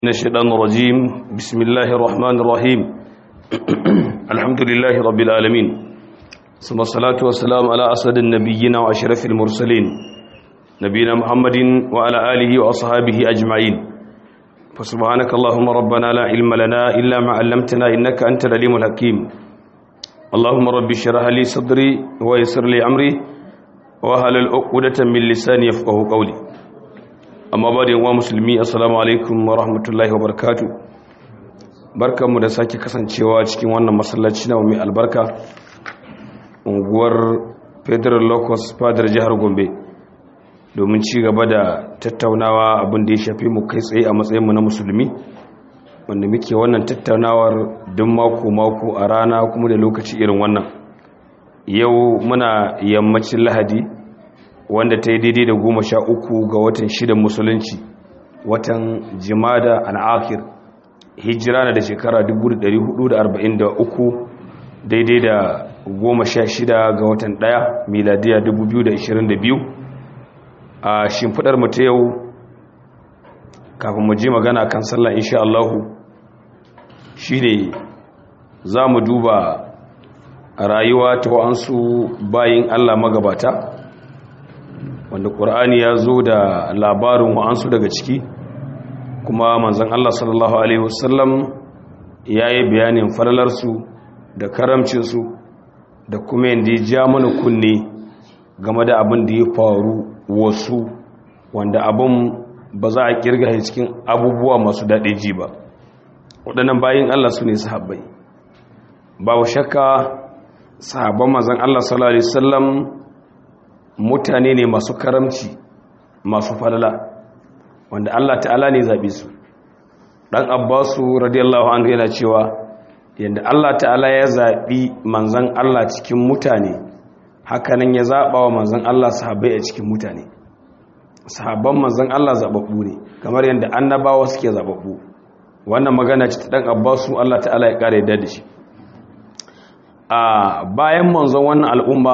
من الشيطان الرجيم بسم الله الرحمن الرحيم الحمد لله رب العالمين ثم الصلاة والسلام على أسد النبيين وأشرف المرسلين نبينا محمد وعلى آله وأصحابه أجمعين فسبحانك اللهم ربنا لا علم لنا إلا ما علمتنا إنك أنت العليم الحكيم اللهم رب اشرح لي صدري ويسر لي أمري وهل العقدة من لساني يفقه قولي amma ba da yawa musulmi assalamu alaikum wa rahmatullahi wa barakatu barkanmu da sake kasancewa cikin wannan masallaci na mai albarka unguwar federal locus fadar jihar gombe domin ci gaba da tattaunawa abin da ya shafi mu kai tsaye a matsayinmu na musulmi wanda muke wannan tattaunawar duk mako-mako a rana kuma da lokaci irin wannan yau muna yammacin lahadi wanda ta yi daidai da goma sha uku ga watan shidan musulunci watan jimada al'akir hijira na da shekara 1443 daidai da goma sha shida ga watan daya miladiya 2022 a shimfidar ta yau kafin mu je magana kan sallah insha Allahu shine za mu duba rayuwa ta wa'ansu bayin Allah magabata wanda ƙur'ani ya zo da labarin wa'ansu daga ciki kuma manzan Allah sallallahu Alaihi wasallam ya yi bayanin falalarsu da karamcinsu da kuma yadda ya ja mana kunne game da abin da ya faru wasu wanda abin ba za a kirga cikin abubuwa masu daɗe ji ba waɗannan bayan Allah su ne sahabbai babu shakka sahabban manzan Allah sallallahu Alaihi wasallam mutane ne masu karamci masu falala wanda Allah ta'ala ne zaɓe su ɗan abbasu radiyallahu anhu yana cewa yadda Allah ta'ala ya zaɓi manzan Allah cikin mutane hakanan ya zaɓa wa manzan Allah sahabbai a cikin mutane sahabban manzan Allah zaɓaɓɓu ne kamar yadda annabawa suke zaɓaɓɓu wannan magana ce ta ɗan abbasu Allah ta'ala ya ƙara yadda da shi a bayan manzon wannan al'umma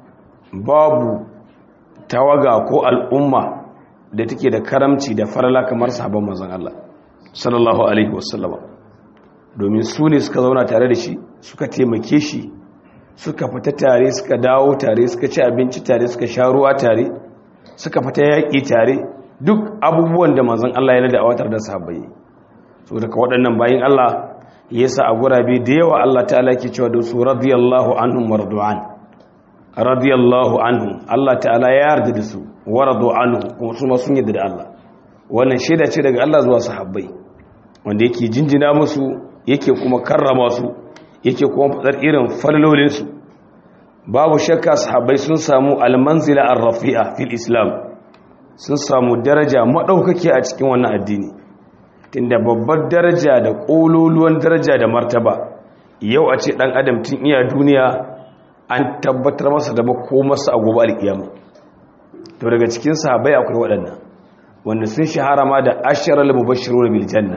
babu tawaga ko al'umma da take da karamci da farala kamar sahabban manzon Allah sallallahu alaihi wasallama domin su ne suka zauna tare da shi suka taimake shi suka fita tare suka dawo tare suka ci abinci tare suka sha ruwa tare suka fita yaƙi tare duk abubuwan da manzon Allah ya da awatar da sahabbai so daga waɗannan bayin Allah yasa a gurabe da yawa Allah ta'ala ke cewa da su radiyallahu anhum wardu'an radiyallahu anhu Allah ta'ala ya yarda da su waradu anhu kuma su ma sun yarda da Allah wannan shaida ce daga Allah zuwa sahabbai wanda yake jinjina musu yake kuma karrama su yake kuma fadar irin falalolin su babu shakka sahabbai sun samu almanzila ar-rafi'a fil islam sun samu daraja madaukake a cikin wannan addini tunda babbar daraja da kololuwan daraja da martaba yau a ce dan adam tun iya duniya an tabbatar masa da ko masa a gobe alkiyama to daga cikin sahabbai akwai waɗannan wanda sun shahara ma da asharal mubashshirun bil janna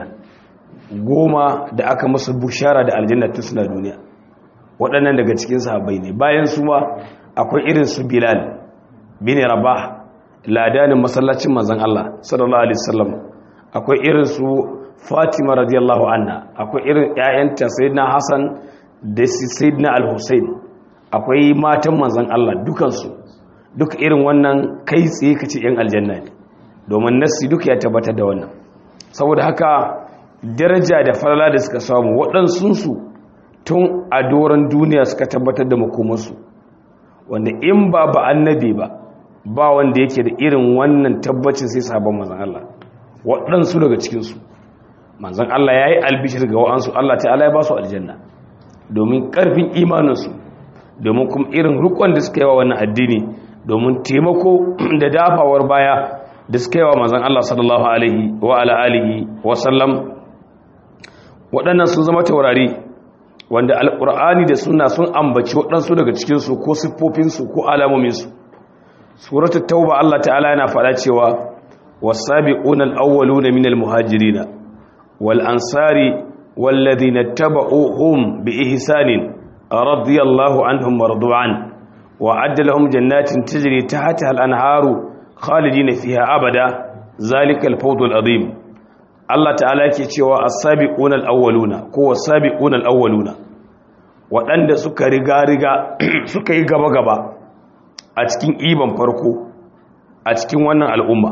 goma da aka musu bushara da aljanna tun suna duniya waɗannan daga cikin sahabbai ne bayan su ma akwai irin su bilal bin rabah ladanin masallacin manzon Allah sallallahu alaihi wasallam akwai irin su fatima radiyallahu anha akwai irin ƴaƴanta sayyidina hasan da sayyidina al-husayn akwai matan manzan Allah dukansu duk irin wannan kai tsaye ka ce 'yan aljanna ne domin nassi duka ya tabbatar da wannan saboda haka daraja da falala da suka samu waɗansunsu tun a doron duniya suka tabbatar da makomarsu wanda in ba ba annabi ba ba wanda yake da irin wannan tabbacin sai sabon manzan Allah waɗansu daga cikinsu manzan Allah ya yi albishir ga wa'ansu Allah ta'ala ya ba su aljanna domin ƙarfin imaninsu domin kuma irin rukun da suka yi wa wannan addini domin taimako da dafawar baya da suka yi wa manzan Allah sallallahu alaihi wa ala alihi wa sallam waɗannan sun zama taurari wanda alƙur'ani da suna sun ambaci waɗansu daga cikinsu ko siffofinsu ko alamominsu suratul tauba Allah ta'ala yana faɗa cewa wasabiquna al-awwaluna minal muhajirina wal ansari والذين اتبعوهم بإحسان رضي الله عنهم ورضوا عنه وعد لهم جنات تجري تحتها الأنهار خالدين فيها أبدا ذلك الفوض العظيم Allah ta'ala yake cewa as-sabiquna al-awwaluna ko was-sabiquna al-awwaluna waɗanda suka riga riga suka yi gaba gaba a cikin iban farko a cikin wannan al'umma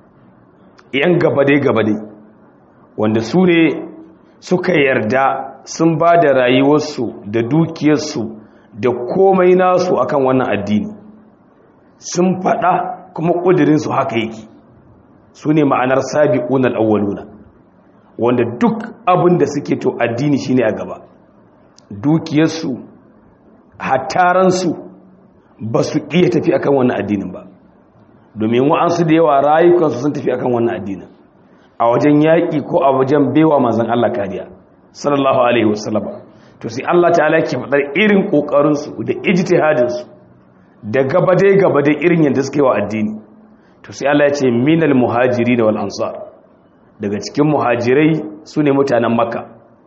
yan gaba dai gaba dai wanda su ne suka yarda sun ba da rayuwarsu da dukiyarsu da komai nasu akan wannan addini sun faɗa kuma ƙudurinsu haka yake su ne ma'anar sabi'un al'awwaluna wanda duk abin da suke to addini shine a gaba dukiyarsu hataransu ba su iya tafi akan wannan addinin ba domin wa'ansu da yawa rayukansu sun tafi akan wannan addinin a wajen yaƙi ko a wajen baiwa manzan Allah kariya sallallahu alaihi wasallam to sai Allah ta'ala yake faɗar irin ƙoƙarinsu da ijtihadinsu da gabadai gabadai irin yadda suke wa addini to sai Allah ya ce minal muhajiri da wal ansar daga cikin muhajirai su ne mutanen makka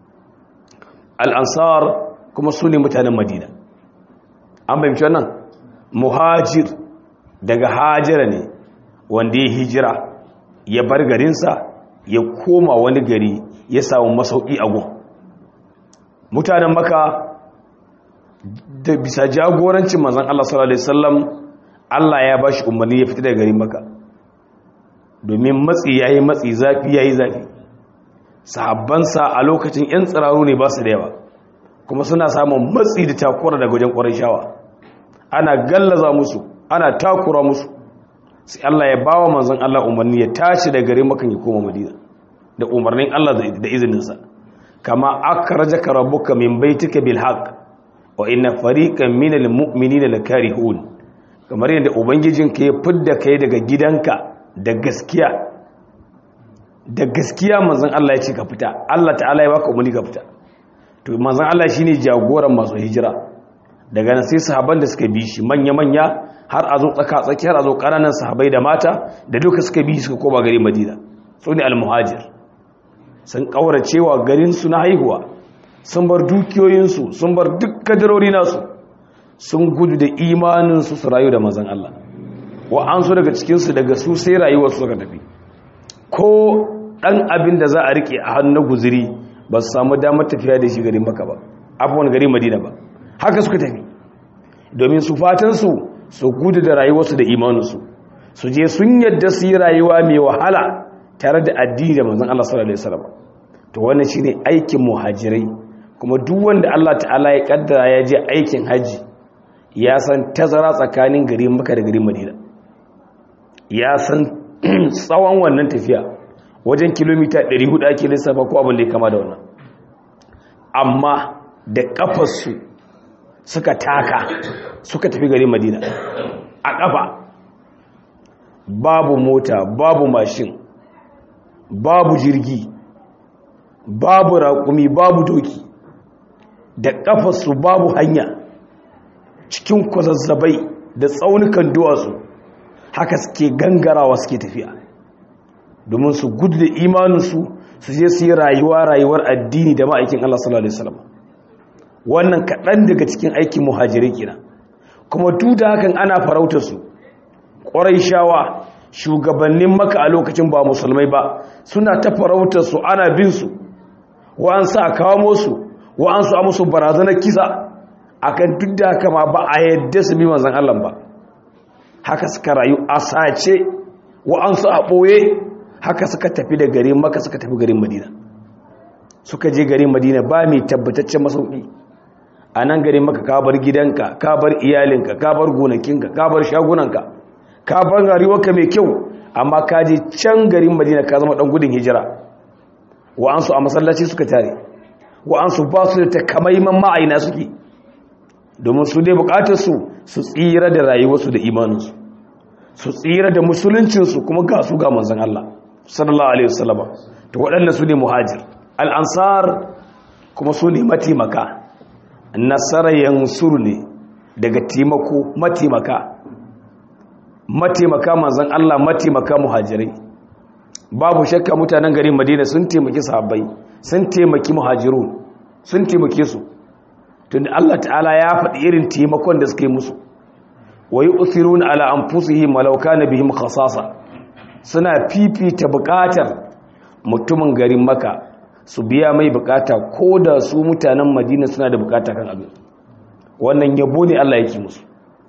al ansar kuma su ne mutanen madina an fahimci wannan muhajir daga hajira ne wanda ya hijira ya bar garinsa ya koma wani gari ya samu masauki a gun mutanen maka da bisa jagorancin manzan Allah sallallahu Alaihi wasallam Allah ya ba shi umarni ya fita daga garin maka domin matsi ya yi matsi zafi ya yi zafi sahabbansa a lokacin 'yan tsiraru ne ba su da yawa kuma suna samun matsi da takura daga wajen ƙwarar shawa ana gallaza musu ana takura musu sai Allah ya bawa manzon Allah umarni ya tashi da gare makan ya koma Madina da umarnin Allah da izininsa kama akrajaka rabbuka min baitika bil haqq wa inna fariqan minal mu'minina lakarihun kamar yadda ubangijinka ya fidda kai daga gidanka da gaskiya da gaskiya manzon Allah ya ce ka fita Allah ta'ala ya baka umarni ka fita to manzon Allah shine jagoran masu hijira daga nan sai sahaban da suka bi shi manya-manya har a zo tsaka-tsaki har a zo ƙananan sahabai da mata da duka suka bi suka koma gari madina su ne almuhajir sun ƙauracewa garinsu na haihuwa sun bar dukiyoyinsu sun bar duk kadarori nasu sun gudu da imaninsu su rayu da mazan Allah wa'ansu daga cikinsu daga su sai rayuwarsu suka tafi ko ɗan abin da za a riƙe a hannun guziri ba su samu damar tafiya da shi garin maka ba abubuwan gari madina ba haka suka tafi domin su fatansu su gudu da rayuwarsu da imaninsu su je sun yadda su yi rayuwa mai wahala tare da addini da manzon Allah sallallahu alaihi wasallam to wannan shine aikin muhajirai kuma duk wanda Allah ta'ala ya kaddara ya je aikin haji ya san tazara tsakanin gari Makka da garin Madina ya san tsawon wannan tafiya wajen kilomita 400 ake lissafa ko abin da ya kama da wannan amma da kafarsu suka taka suka tafi garin madina a ƙafa babu mota babu mashin babu jirgi babu raƙumi babu doki da ƙafarsu babu hanya cikin kwazazzabai da tsaunukan duwatsu haka suke gangarawa suke tafiya domin su gudu da imaninsu su je su yi rayuwa rayuwar addini da ma'aikin Allah sallallahu Alaihi wasallam wannan kaɗan daga cikin aikin muhajirai kina kuma duk da hakan ana farautar su ƙwarai shawa shugabannin maka a lokacin ba musulmai ba suna ta farautar su ana bin su wa'ansu a kawo su wa'ansu a musu barazanar kisa akan duk da haka ma ba a yadda su bi manzan Allah ba haka suka rayu a sace wa'ansu a ɓoye haka suka tafi da garin maka suka tafi garin madina suka je garin madina ba mai tabbataccen masauki a nan garin maka ka bar gidanka ka bar iyalinka ka bar gonakinka ka bar shagunanka ka bar rayuwarka mai kyau amma ka je can garin madina ka zama dan gudun hijira wa'ansu a masallaci suka tare wa'ansu ba su da takamaiman ma'aina suke domin su dai bukatar su su tsira da rayuwarsu da imaninsu su tsira da musuluncinsu kuma ga su ga manzon Allah sallallahu alaihi wasallam to waɗannan su ne muhajir al-ansar kuma su ne matimaka nasara yansuru ne daga taimako matimaka matimaka manzon Allah matimaka muhajirai babu shakka mutanen garin Madina sun taimaki sahabbai sun taimaki muhajirun sun taimake su tunda Allah ta'ala ya faɗi irin taimakon da suka yi musu wa yu'thiruna ala anfusihim walau kana bihim khasasa suna fifita buƙatar mutumin garin maka su biya mai bukata ko da su mutanen madina suna da bukata kan abin wannan yabo ne Allah yake musu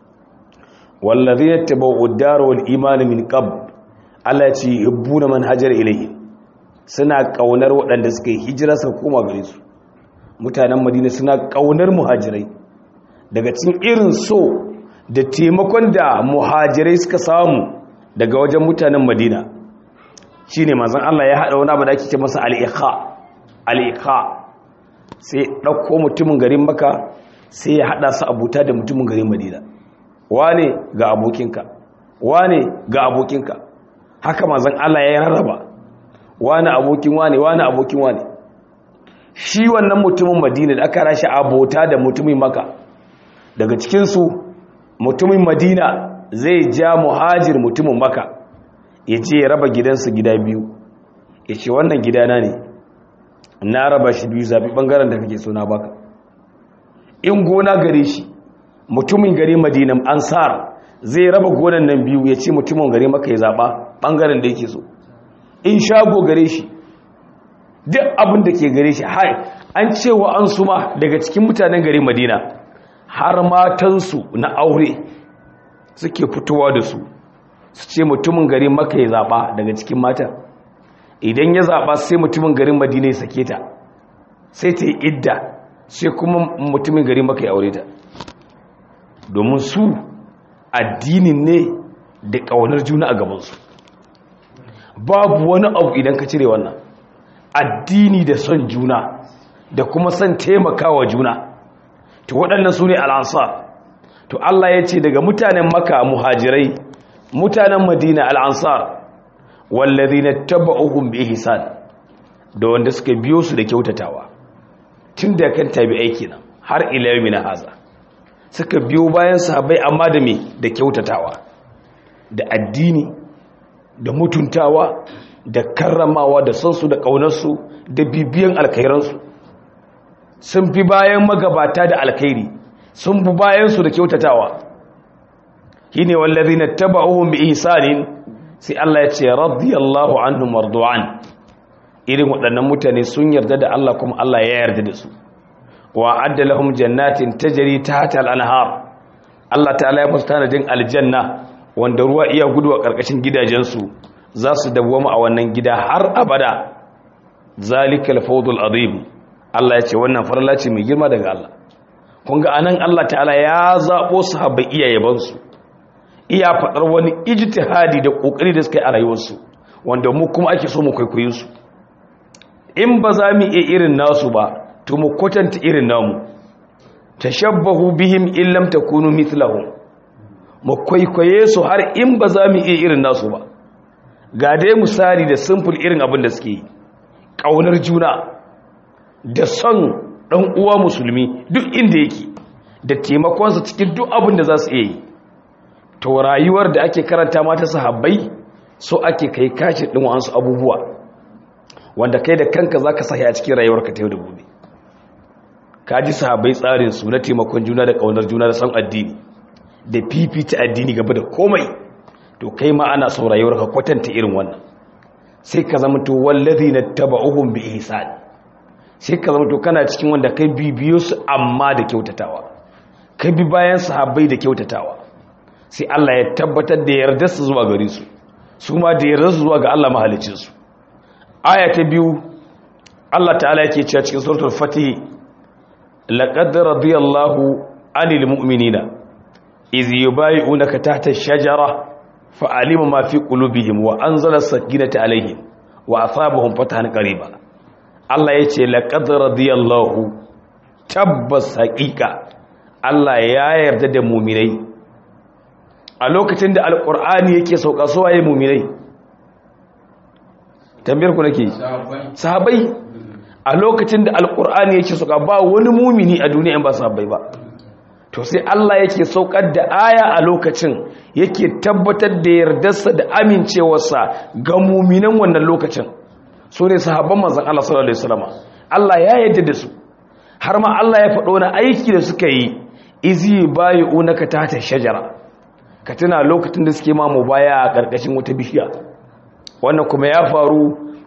wallazi yattaba'u ad-dar wal iman min qabl Allah ya ce yubbuna man hajar ilayhi suna kaunar waɗanda suka yi hijira suka koma gare su mutanen madina suna kaunar muhajirai daga cikin irin so da taimakon da muhajirai suka samu daga wajen mutanen madina shine manzon Allah ya hada wani abu da ake ce masa al-ikha al-ikha sai dauko mutumin garin Makka sai ya hada su abuta da mutumin garin Madina wane ga abokinka wane ga abokinka haka manzon Allah ya rarraba wane abokin wane wane abokin wane shi wannan mutumin Madina da aka rashi abota da mutumin Makka daga cikin su mutumin Madina zai ja muhajir mutumin Makka ya ce ya raba gidansu gida biyu ya ce wannan gidana ne na raba shi biyu zaɓi ɓangaren da kake suna baka in gona gare shi mutumin gari madinan ansar zai raba gonan nan biyu ya ce mutumin gari maka ya zaɓa ɓangaren da yake so in shago gare shi duk abin da ke gare shi hai an cewa an suma daga cikin mutanen gari madina har matansu na aure suke fitowa da su su ce mutumin garin maka ya zaɓa daga cikin matan idan ya zaɓa sai mutumin garin madina ya sake ta sai ta yi idda sai kuma mutumin garin maka ya aure ta domin su addinin ne da ƙaunar juna a gabansu babu wani abu idan ka cire wannan addini da son juna da kuma son taimakawa juna to waɗannan su ne al'ansar to Allah ya ce daga mutanen maka muhajirai mutanen madina al'ansar wallazi na taba uhun bi ihsan da wanda suka biyo su da kyautatawa tun da kan tabi aiki nan har ilayomi na haza suka biyo bayan sahabai amma da me da kyautatawa da addini da mutuntawa da karramawa da sansu da ƙaunarsu da bibiyan alkairansu sun fi bayan magabata da alkairi sun fi bayansu da kyautatawa shine wallazina tabauhum bi ihsanin sai Allah ya ce radiyallahu anhum wardu'an irin waɗannan mutane sun yarda da Allah kuma Allah ya yarda da su wa adda lahum jannatin tajri tahta al-anhar Allah ta'ala ya musu tanadin aljanna wanda ruwa iya gudu a karkashin gidajensu za su dawwama a wannan gida har abada zalikal fawdul azim Allah ya ce wannan farla ce mai girma daga Allah kun ga anan Allah ta'ala ya zabo sahabbai iyayebansu iya faɗar wani ijtihadi da ƙoƙari da suka yi a rayuwarsu wanda mu kuma ake so mu kwaikwayo su in ba za mu iya irin nasu ba to mu kwatanta irin namu tashabbahu bihim in lam takunu mithlahum mu kwaikwaye su har in ba za mu iya irin nasu ba ga dai misali da simple irin abin da suke yi ƙaunar juna da son ɗan uwa musulmi duk inda yake da taimakonsa cikin duk abin da za su iya yi to rayuwar da ake karanta mata sahabbai so ake kai kashi ɗin wa'ansu abubuwa wanda kai da kanka za ka sahi a cikin rayuwarka ta yau da gobe ka ji sahabbai tsarinsu na taimakon juna da ƙaunar juna da son addini da fifita addini gaba da komai to kai ma ana son rayuwarka kwatanta irin wannan sai ka zama to wallazi na taba'uhum bi ihsan sai ka zama to kana cikin wanda kai bibiyo su amma da kyautatawa kai bi bayan sahabbai da kyautatawa sai Allah ya tabbatar da yarda su zuwa gare su su ma da yarda su zuwa ga Allah mahalicin su aya ta biyu Allah ta'ala yake cewa cikin suratul fatih laqad radiyallahu anil mu'minina iz yubay'unaka tahta ash-shajara fa'alima ma fi qulubihim wa anzala as-sakinata alaihim wa asabahum fatahan qariba Allah yace laqad radiyallahu tabbas haqiqa Allah ya yarda da mu'minai a lokacin da alqur'ani yake sauka so waye mu'minai tambayar ku nake sahabbai a lokacin da alqur'ani yake sauka ba wani mu'mini a duniya ba sahabbai ba to sai Allah yake saukar da aya a lokacin yake tabbatar da yardarsa da amincewarsa ga muminan wannan lokacin so ne sahabban manzon Allah sallallahu alaihi wasallam Allah ya yarda da su har ma Allah ya faɗo na aiki da suka yi izi bayi'unaka tahta shajara ka tuna lokacin da suke ma baya a karkashin wata bishiya wannan kuma ya faru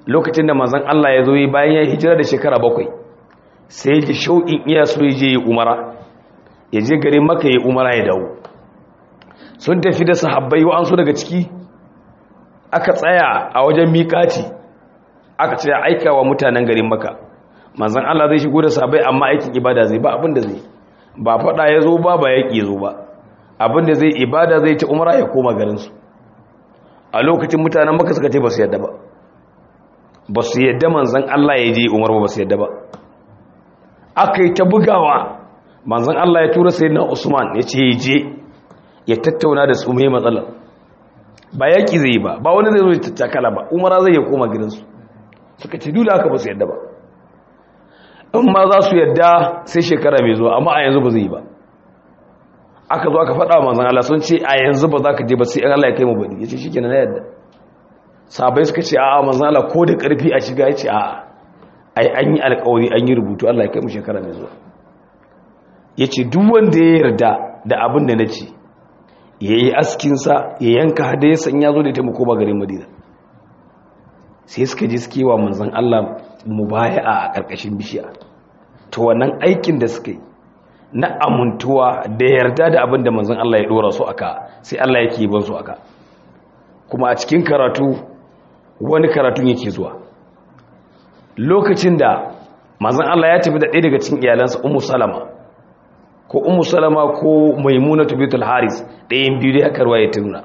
lokacin da manzon Allah ya zo yi bayan ya hijira da shekara bakwai sai ya ji shauƙin iya so ya je yi umara ya je garin maka ya umara ya dawo sun tafi da sahabbai wa'ansu daga ciki aka tsaya a wajen miƙati aka ce aika wa mutanen garin maka manzan Allah zai shigo da sahabbai amma aikin ibada zai ba abin da zai ba faɗa ya zo ba ba yaƙi ya zo ba abin da zai ibada zai ta umara ya koma garinsu a lokacin mutanen maka suka ce ba su yadda ba ba su yadda manzan Allah ya je umar ba su yadda ba aka yi ta bugawa manzan Allah ya tura sai na Usman ya ce ya je ya tattauna da su mai matsala ba yaƙi zai yi ba ba wani zai zo ya tattakala ba umara zai ya koma gidansu suka ce dole aka ba su yadda ba in ma za su yadda sai shekara mai zuwa amma a yanzu ba zai yi ba aka zo aka faɗa manzan Allah sun ce a yanzu ba za ka je ba sai Allah ya kai mu bari ya ce shi kenan na yadda sabai suka ce a manzan Allah ko da ƙarfi a shiga ya ce a ai an yi alƙawari an yi rubutu Allah ya kai mu shekara mai zuwa ya ce duk wanda ya yarda da abin da na ce ya yi askinsa ya yanka hada ya sanya zo da ita koma garin madina sai suka ji suke wa manzan Allah mu baya a ƙarƙashin bishiya to wannan aikin da suka yi na amintuwa da yarda da abin da manzan Allah ya ɗora su aka sai Allah yake yi su aka kuma a cikin karatu wani karatun yake zuwa lokacin da manzan Allah ya tafi da ɗaya daga cikin iyalansa umu salama ko umu salama ko maimuna tubitul haris ɗayan biyu da aka ruwa ya tuna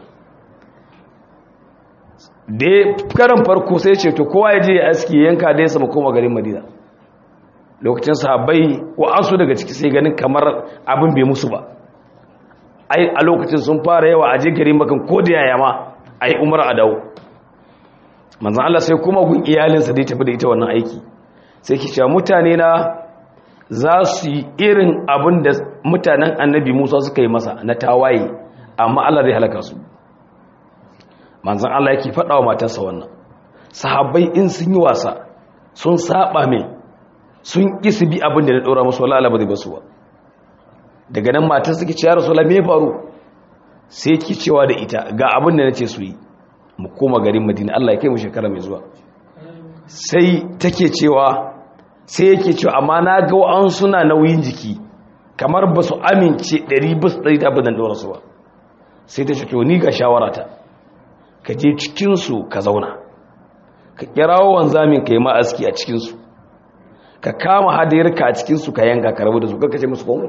da karan farko sai ce to kowa ya je ya aski yanka da ya sama koma garin madina lokacin sahabbai ko an so daga ciki sai ganin kamar abin bai musu ba ai a lokacin sun fara yawa a je garin makan ko da yaya ma ai umar a dawo manzan Allah sai kuma gun iyalinsa da ya tafi da ita wannan aiki sai ki cewa mutane na za su yi irin abin da mutanen annabi musa suka yi masa na tawaye amma allah zai halaka su manzan allah yake faɗa wa matarsa wannan sahabbai in sun yi wasa sun saba mai sun ƙi su bi abin da na ɗora musu wala ba zai basu ba daga nan matar suke ce ya rasu me faru sai ki cewa da ita ga abin da na ce su yi mu koma garin madina allah ya kai mu shekara mai zuwa sai take cewa sai yake cewa amma na ga an suna nauyin jiki kamar ba su amince 100% da abin da ɗora su ba sai ta ce to ni ga shawarata ka je cikinsu ka zauna ka kirawo wanzamin ka yi ma'aski a cikinsu ka kama hadayarka a cikinsu ka yanka ka rabu da su kakashe musu komai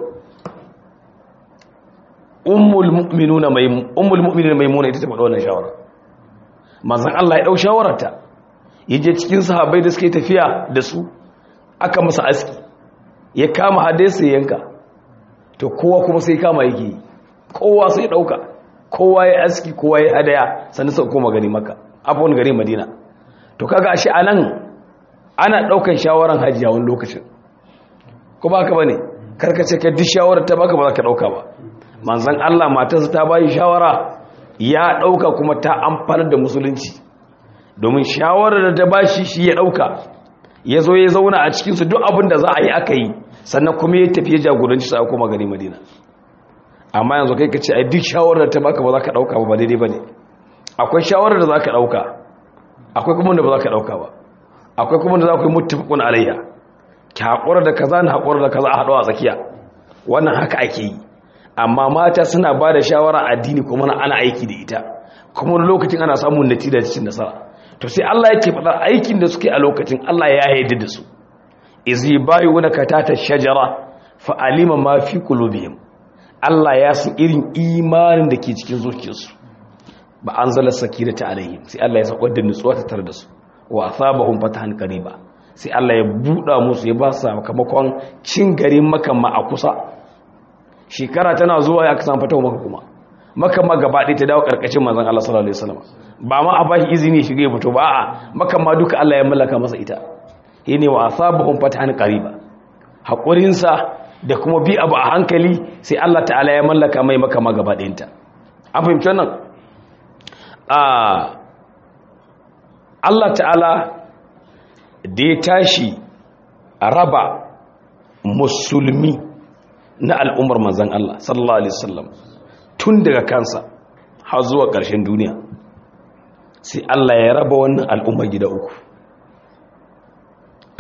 ummul mu'minuna maimuna ita ta faɗa wannan shawara manzan Allah ya ɗau shawararta ya je cikin sahabbai da suke tafiya da su aka masa aski ya kama hadayarsa ya yanka to kowa kuma sai kama yake yi kowa sai ɗauka kowa ya aski kowa ya hadaya sannan sau koma gani maka abuwan gari madina to kaga ashe a nan ana ɗaukan shawaran hajiya wani lokacin ko ba ka ba ne karkace ka duk shawarar ta baka ba za ka ɗauka ba manzan allah matarsa ta bayi shawara ya ɗauka kuma ta amfanar da musulunci domin shawarar da ta bashi shi ya ɗauka ya zo ya zauna a cikinsu duk abin da za a yi aka yi sannan kuma ya tafi ya jagoranci sa kuma gari madina amma yanzu kai ka ce ai duk shawarar ta baka ba za ka ɗauka ba ba daidai ba ne akwai shawarar da za ka ɗauka akwai kuma da ba za ka ɗauka ba akwai kuma da za ku yi mutufikun alayya ki haƙura da kaza na haƙura da kaza a haɗuwa a tsakiya wannan haka ake yi amma mata suna ba da shawara addini kuma na ana aiki da ita kuma wani lokacin ana samun natija cikin nasara to sai Allah yake faɗa aikin da suke a lokacin Allah ya yarda da su izi bayu wani katata shajara fa alima ma fi qulubihim Allah ya san irin imanin da ke cikin zuciyarsu ba an zala sakirata alaihim sai Allah ya sakwar da nutsuwa ta tare da su wa asabahum fatahan qariba sai Allah ya buɗa musu ya ba su sakamakon cin garin makan ma a kusa shekara tana zuwa ya kasan fatawa maka kuma makan ma gaba ɗaya ta dawo ƙarƙashin manzon Allah sallallahu alaihi wasallam ba ma a bashi izini ya shiga ya fito ba a'a makan ma duka Allah ya mallaka masa ita yene wa asabahum fatahan qariba hakurin sa da kuma bi abu a hankali sai Allah ta'ala ya mallaka mai maka ma gaba ɗayanta an fahimci wannan a Allah ta'ala da ya tashi a raba musulmi na al'ummar manzan Allah sallallahu Alaihi wasallam tun daga kansa har zuwa ƙarshen duniya sai Allah ya raba wannan al'ummar gida uku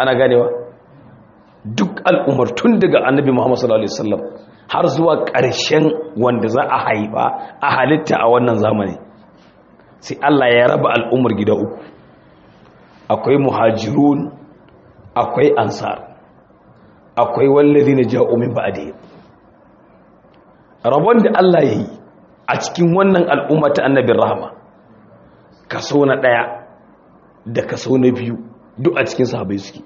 ana ganewa duk al'ummar tun daga annabi muhammad sallallahu alaihi wasallam har zuwa ƙarshen wanda za a haifa a halitta a wannan zamani sai Allah ya raba al'ummar gida uku akwai muhajirun akwai ansar akwai wallazi na ja'o min ba'di rabon da Allah ya yi a cikin wannan al'umma ta annabin rahama kaso na ɗaya da kaso na biyu duk a cikin sahabai suke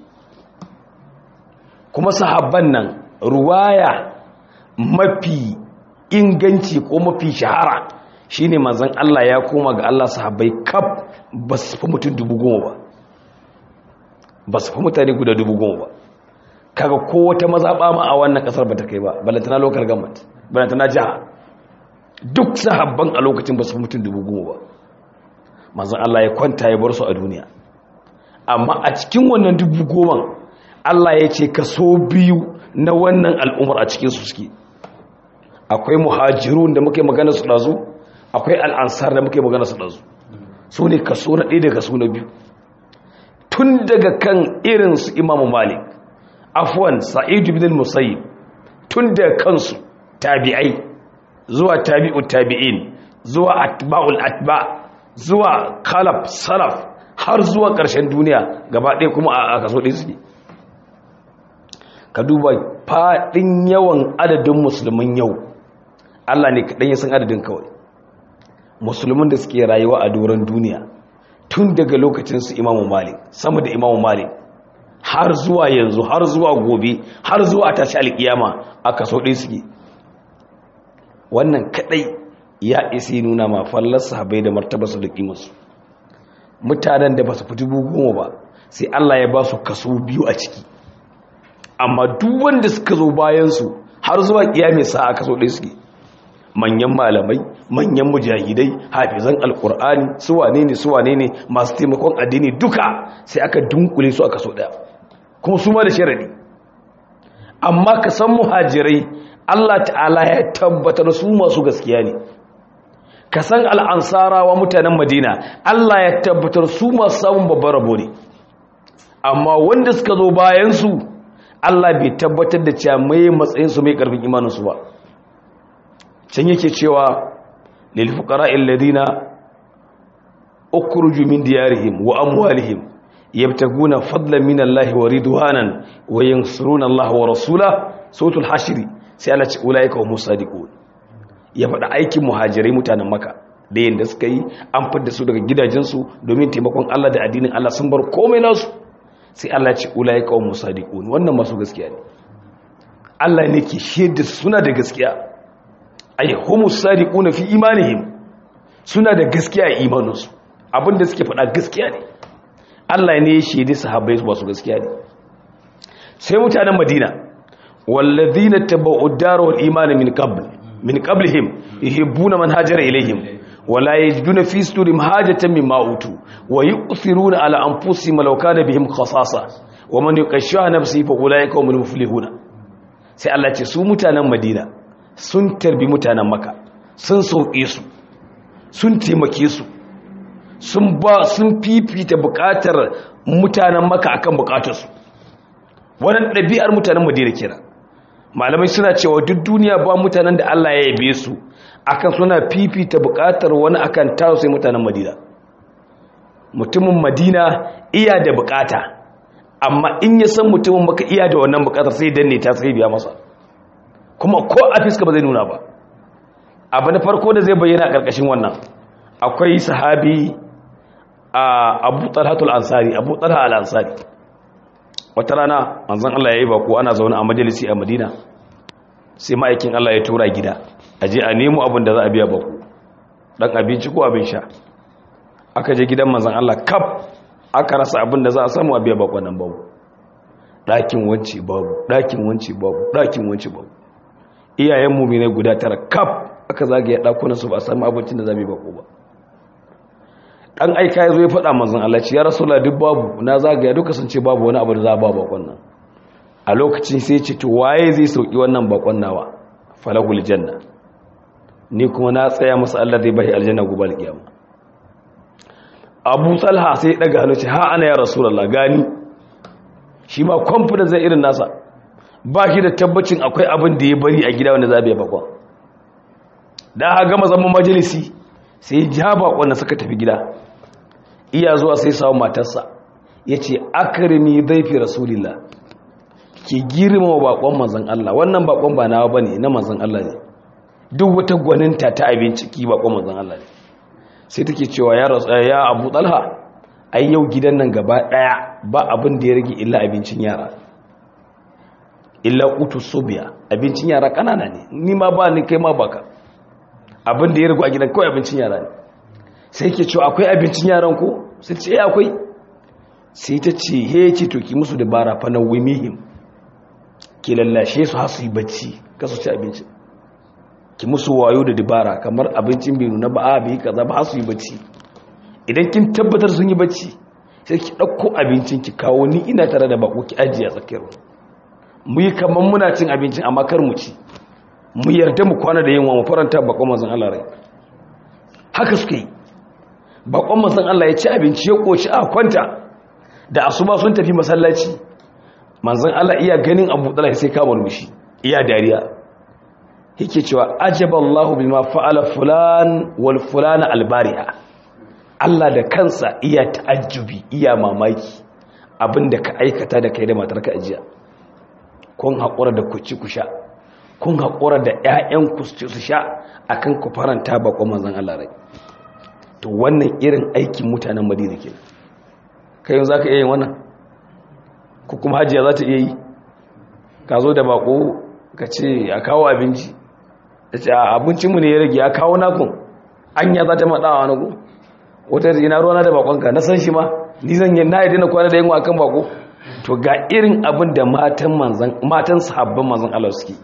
kuma sahabban nan ruwaya mafi inganci ko mafi shahara shine manzon Allah ya koma ga Allah sahabbai kaf ba su fi mutum dubu goma ba ba su fi mutane guda dubu goma ba kaga ko wata mazaɓa ma a wannan ƙasar ba ta kai ba balantana local government balantana jiha duk sahabban a lokacin ba su fi mutum dubu goma ba manzon Allah ya kwanta ya bar su a duniya amma a cikin wannan dubu goma Allah ya ce kaso biyu na wannan al'umar a cikin su suke akwai muhajirun da muke magana su ɗazu akwai al'ansar da muke magana su ɗazu su ne kaso na ɗaya da kaso na biyu tun daga kan irin su imamu malik afwan sa'idu bin musayyib tun daga kansu tabi'ai zuwa tabi'u tabi'in zuwa atba'ul atba zuwa khalaf salaf har zuwa ƙarshen duniya gaba ɗaya kuma a kaso ɗaya suke ka duba faɗin yawan adadin musulmin yau Allah ne kaɗan ya san adadin kawai musulmin da suke rayuwa a doron duniya tun daga lokacinsu imamu malik sama da imamu malik har zuwa yanzu har zuwa gobe har zuwa tashi alkiyama a kaso ɗaya suke wannan kaɗai ya isi nuna ma fallar sahabai da martabarsu da ƙimarsu mutanen da ba su fi dubu goma ba sai Allah ya ba su kaso biyu a ciki amma duk wanda suka zo bayansu har zuwa kiyame sa a kaso ɗaya suke manyan malamai manyan mujahidai hafizan alkur'ani su wane ne su wane ne masu taimakon addini duka sai aka dunkule su a kaso ɗaya kuma su ma da sharadi amma ka san muhajirai Allah ta'ala ya tabbatar su masu gaskiya ne ka san al'ansarawa mutanen madina Allah ya tabbatar su masu samun babban rabo ne amma wanda suka zo bayansu Allah bai tabbatar da cewa mai matsayinsu mai karfin imaninsu ba can yake cewa lil fuqara alladhina ukhruju min diyarihim wa amwalihim yabtaguna fadlan min Allah wa ridwanan wa yansuruna Allah wa rasulahu suratul hashr sai Allah ce ulaika hum sadiqun ya faɗa aikin muhajirai mutanen maka da yadda suka yi an fidda su daga gidajensu domin taimakon Allah da addinin Allah sun bar komai nasu sai Allah ce ulai kawon musadiqun wannan masu gaskiya ne Allah ne ke shaida suna da gaskiya ay humus sadiquna fi imanihim suna da gaskiya a imaninsu abinda suke faɗa gaskiya ne Allah ne ya shaidi sahabbai su gaskiya ne sai mutanen Madina walladhina tabu'u ad-dar wal iman min qabl min qablihim yuhibbuna man hajara ilayhim wala yajiduna fi sudurihim hajatan mimma utu wa yu'thiruna ala anfusihim law kana bihim khasasa wa man yuqashsha nafsihi fa ulaika humul muflihuna sai Allah ce su mutanen Madina sun tarbi mutanen Makka sun sauke su sun taimake su sun ba sun fifita bukatar mutanen Makka akan bukatarsu wannan ɗabi'ar mutanen Madina kenan malamai suna cewa duk duniya ba mutanen da Allah ya yabe su akan suna fifita bukatar wani akan tawo sai mutanen Madina mutumin Madina iya da bukata amma in ya san mutumin maka iya da wannan bukatar sai danne ta sai biya masa kuma ko a fiska ba zai nuna ba abu na farko da zai bayyana a karkashin wannan akwai sahabi a Abu Talhatul Ansari Abu Talha al-Ansari wata rana manzon Allah ya yi bako ana zaune a majalisi a Madina sai ma'aikin Allah ya tura gida a je a nemo abin da za a biya bako dan abinci ko abin sha aka je gidan manzon Allah kaf aka rasa abin da za a samu a biya bako nan babu ɗakin wance babu ɗakin wance babu ɗakin wance babu iyayen mu'minai guda tara kaf aka zagaye ɗakunan su ba a samu abincin da za mu yi bako ba dan aika ya zo ya faɗa manzon Allah ci ya rasulullah duk babu na zagaya duka sun ce babu wani abu da za a ba bakon nan a lokacin sai ce to waye zai sauki wannan bakon nawa falahul janna ni kuma na tsaya masa Allah zai bai aljanna gobe alkiyama Abu Talha sai ya daga hannu ce ha ana ya rasulullah gani shi ma confidence zai irin nasa ba shi da tabbacin akwai abin da ya bari a gida wanda za a bakon da aka gama zaman majalisi sai ja bakon da suka tafi gida iya zuwa sai samu matarsa ya ce akarimi zaifi rasulillah ke girma wa bakon manzan Allah wannan bakon ba nawa ba ne na manzan Allah ne duk wata gwaninta ta abinci ki bakon manzan Allah ne sai take cewa ya rasu ya abu talha ai yau gidan nan gaba daya ba abin da ya rage illa abincin yara illa utu sobiya abincin yara kanana ne ni ma ba ni kai ma baka abin da ya rage a gidan kawai abincin yara ne sai ke cewa akwai abincin yaran ko sai ce eh akwai sai ta ce he ce to ki musu dabara fa na wimihim ki lallashe su har su yi bacci kasu ci abinci ki musu wayo da dabara kamar abincin bai nuna ba a bai kaza ba har su yi bacci idan kin tabbatar sun yi bacci sai ki ɗauko abincin ki kawo ni ina tare da bako ki ajiye a tsakiyar mu yi kamar muna cin abincin amma kar mu ci mu yarda mu kwana da yunwa mu faranta bakon manzon Allah rai haka suka yi bakon manzon Allah ya ci abinci ya koci a kwanta da asuba sun tafi masallaci manzon Allah iya ganin Abu Talha sai ka murmushi iya dariya yake cewa ajaballahu bima fa'ala fulan wal fulana albari'a Allah da kansa iya ta'ajjubi iya mamaki abinda ka aikata da kai da matarka ajiya kun haƙura da ku ci ku sha kun haƙura da ƴaƴan ku su sha akan ku faranta bakon manzon Allah rai to wannan irin aikin mutanen Madina kenan kai yanzu zaka iya yin wannan ko kuma hajiya za ta iya yi ka zo da bako ka ce a kawo abinci da ce abincinmu ne ya rage ya kawo nakun anya za ta maɗawa na ku wata ina ruwana da bakonka na san shi ma ni zan yi na yadda na kwana da yin akan bako to ga irin abin da matan manzan matan sahabban manzan Allah suke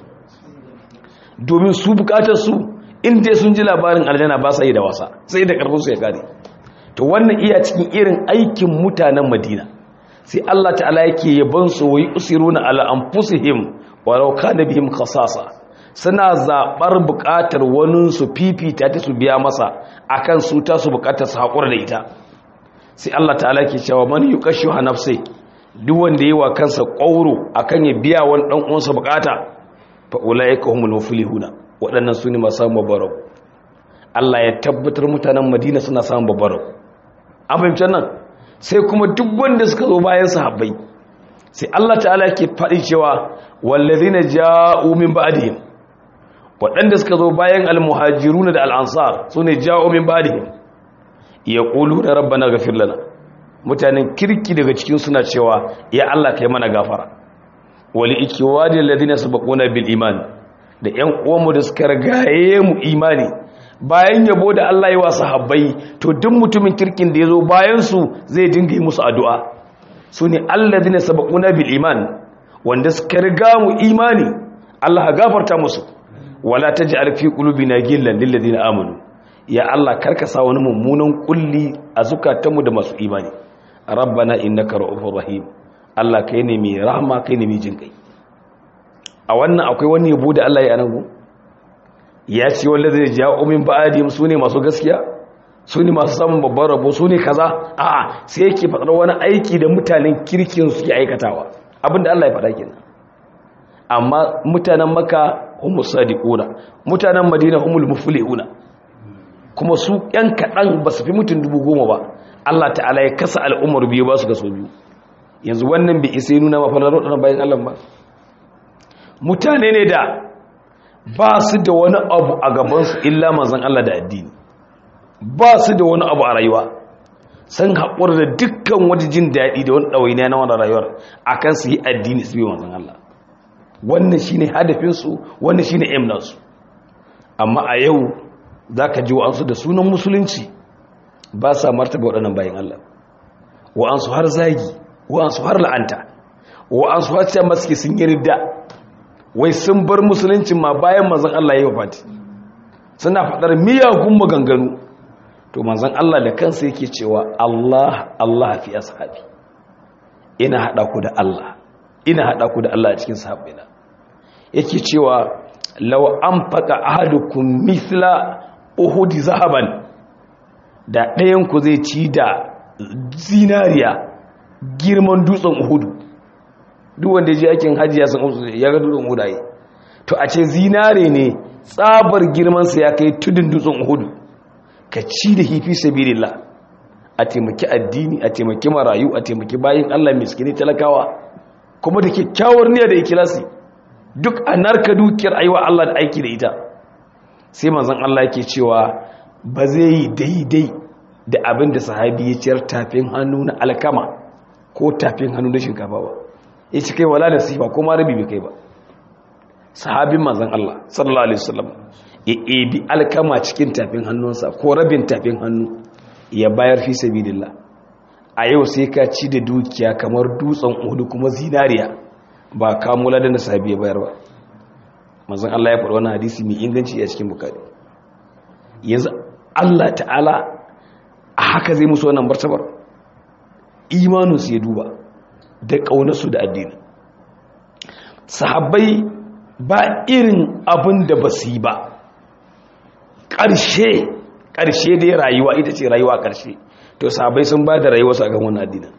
domin su bukatar su inda sun ji labarin aljanna ba sa yi da wasa sai da karfin su ya kare to wannan iya cikin irin aikin mutanen Madina sai Allah ta'ala yake yaban su wai usiruna ala anfusihim walau kana bihim khasasa suna zaɓar buƙatar wani su fifita ta su biya masa akan su ta su buƙatar su haƙura da ita sai Allah ta'ala ke cewa man yuqashu nafsi duk wanda yi wa kansa ƙauro akan ya biya wani ɗan uwansa buƙata fa ulaika humul muflihuna waɗannan su ne masu samun babbarau Allah ya tabbatar mutanen Madina suna samun babbarau an fahimci nan sai kuma duk wanda suka zo bayan sahabbai sai Allah ta'ala ke faɗi cewa wallazina ja'u min ba'dihim waɗanda suka zo bayan almuhajiruna da al'ansar su ne ja'o min ba'dihim ya ƙulu da rabbana gafir lana mutanen kirki daga cikin suna cewa ya Allah kai mana gafara wali ikiwadi alladhina sabaquna bil iman da ƴan uwanmu da suka ragaye mu imani bayan yabo da Allah ya wa sahabbai to duk mutumin kirkin da yazo bayan su zai dinga yi musu addu'a su ne alladhina sabaquna bil iman wanda suka riga mu imani Allah gafarta musu wala taj'al fi qulubina ghillan lil ladina amanu ya Allah karka sa wani mummunan kulli a zukatanmu da masu imani rabbana innaka ra'ufur rahim Allah kai ne mai rahama kai ne mai jinkai a wannan akwai wani yabo da Allah ya anago ya ce wallazi ja'u min ba'dihim sune masu gaskiya sune masu samun babban rabo sune kaza a'a sai yake fadar wani aiki da mutanen kirkin suke aikatawa abinda Allah ya faɗa kenan amma mutanen maka humus sadiquna mutanen madina humul muflihuna kuma su yan kadan ba su fi mutun dubu goma ba Allah ta'ala ya kasa al'ummar biyu ba su ga so biyu yanzu wannan bai isa nuna ma falalar wadannan bayan Allah ba mutane ne da ba su da wani abu a gaban su illa manzon Allah da addini ba su da wani abu a rayuwa san haƙura da dukkan wani jin daɗi da wani ɗawainiya na wani rayuwar akan su yi addini su yi manzon Allah wannan shi ne hadafinsu wannan shi ne emnansu amma a yau za ka ji wa'ansu da sunan musulunci ba sa martaba waɗannan bayan Allah wa'ansu har zagi wa'ansu har la'anta wa'ansu har ce maske sun yi ridda wai sun bar musuluncin ma bayan manzan Allah ya yi wafati suna faɗar miyagun maganganu to manzan Allah da kansa yake cewa Allah Allah fi ashabi ina haɗa ku da Allah ina haɗa ku da Allah a cikin sahabbina yake cewa law an faka ahadukum mithla uhudi zahaban da ɗayan ku zai ci da zinariya girman dutsen uhudu duk wanda ya je aikin hajji ya san ya ga dutsen Uhud ai to a ce zinare ne tsabar girman sa ya kai tudun dutsen Uhud ka ci da hifi sabilillah a taimaki addini a taimaki marayu a taimaki bayin Allah miskini talakawa kuma da kyakkyawar niyya da ikhlasi duk a narka dukiyar aiwa Allah da aiki da ita sai manzon Allah yake cewa ba zai yi daidai da abin da sahabi ya ciyar tafin hannu na alkama ko tafin hannu na shinkafa ba ya ci kai wala nasifa ko ma rabi bai kai ba sahabin manzon Allah sallallahu alaihi wasallam ya ebi alkama cikin tafin hannunsa ko rabin tafin hannu ya bayar fi sabilillah a yau sai ka ci da dukiya kamar dutsen uhudu kuma zinariya ba kamula da nasabi ya bayar ba manzon Allah ya faɗi wannan hadisi mai inganci a cikin bukari yanzu Allah ta'ala a haka zai musu wannan martabar imaninsu ya duba da ƙaunarsu da addini sahabbai ba irin abin da ba su yi ba ƙarshe ƙarshe dai rayuwa ita ce rayuwa ƙarshe to sahabbai sun ba da rayuwarsu a kan wannan addinin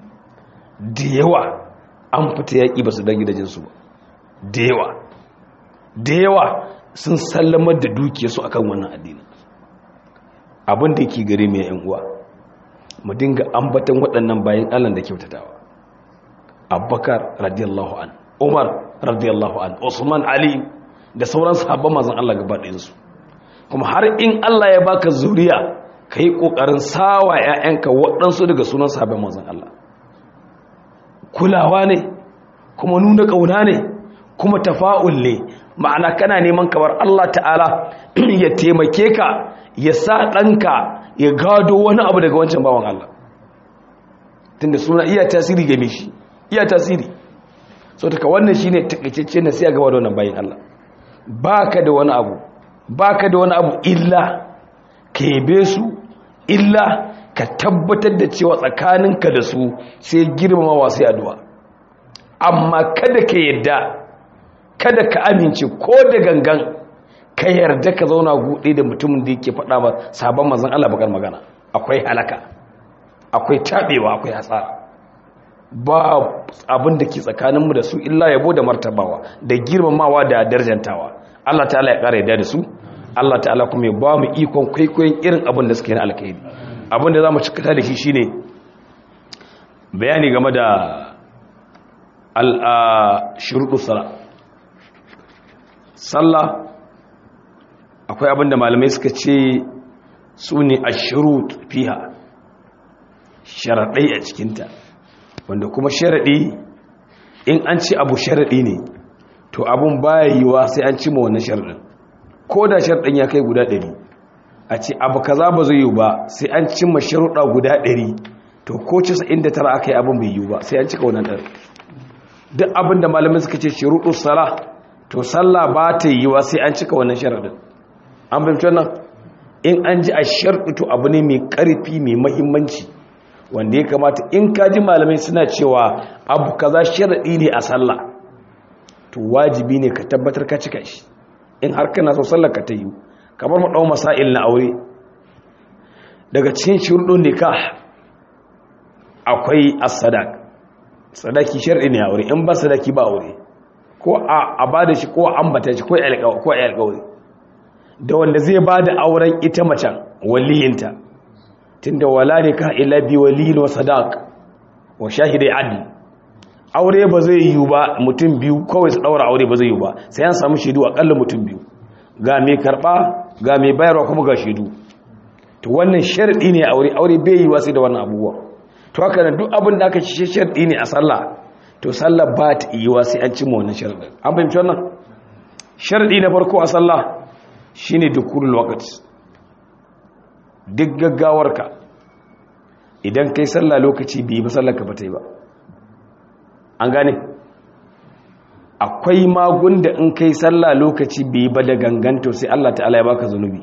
da yawa an fita yaƙi ba su dan gidajensu ba da yawa da yawa sun sallamar da dukiyarsu a kan wannan addinin abin da yake gare mai yan uwa mu dinga ambatan waɗannan bayan allah da kyautatawa abubakar radiyallahu an umar radiyallahu an usman ali da sauran sahabban mazan allah gaba ɗayansu kuma har in allah ya baka zuriya ka yi ƙoƙarin sawa 'ya'yanka waɗansu daga sunan sahabban mazan allah kulawa ne kuma nuna ƙauna ne kuma tafa'ul ne ma'ana kana neman kamar allah ta'ala ya taimake ka ya sa ɗanka ya gado wani abu daga wancan bawan Allah tunda suna iya tasiri game shi iya tasiri so taka wannan shine takaitacce na sai gaba da wannan bayin Allah baka da wani abu baka da wani abu illa ka yabe su illa ka tabbatar da cewa tsakaninka da su sai girmamawa sai addu'a amma kada ka yadda kada ka amince ko da gangan ka yarda ka zauna gude da mutumin da yake faɗa ba sabon mazan Allah bakar magana akwai halaka akwai taɓewa akwai hasara ba abin da ke tsakaninmu da su illa yabo da martabawa da girmamawa da darjantawa Allah ta'ala ya ƙara yadda da su Allah ta'ala kuma ya ba mu ikon kwaikwayon irin abin da suke na alkhairi abin da za mu cikata da shi shine bayani game da al-shuruɗu sallah sallah akwai abin da malamai suka ce su ne a shirut fiha sharaɗai a cikinta wanda kuma sharaɗi in an ci abu sharaɗi ne to abin baya yiwa sai an cima wannan sharaɗin ko da sharaɗin ya kai guda ɗari a ce abu kaza ba zai yi ba sai an cimma sharuɗa guda ɗari to ko cisa inda tara aka yi abin bai yi ba sai an cika wannan ɗari duk abin da malamai suka ce shiruɗu sala to sallah ba ta yiwa sai an cika wannan sharaɗin an fahimci wannan in an ji a sharɗutu abu ne mai ƙarfi mai mahimmanci wanda ya kamata in ka ji malamai suna cewa abu kaza sharaɗi ne a sallah to wajibi ne ka tabbatar ka cika shi in har kana so sallar ka ta yi kamar mu ɗau masail na aure daga cikin shurɗin nikah akwai as-sadaq sadaki sharɗi ne aure in ba sadaki ba aure ko a ba da shi ko a ambata shi ko a alƙawari da wanda zai ba da auren ita macen waliyinta tunda wala ne ka ila bi waliyin wa sadaq wa shahidai adl aure ba zai yi ba mutum biyu kawai su daura aure ba zai yi ba sai an samu shaidu akalla mutum biyu ga mai karba ga mai bayarwa kuma ga shaidu to wannan sharadi ne aure aure bai yi sai da wannan abubuwa to haka nan duk abin da aka ci sharadi ne a sallah to sallah ba ta yi sai an cimma wannan sharadin an fahimci wannan sharadi na farko a sallah shine dukulul waqt duk gaggawarka idan kai sallah lokaci bai ba sallar ka ba ta yi ba an gane akwai magun da in kai sallah lokaci bai ba da ganganto sai Allah ta'ala ya baka zunubi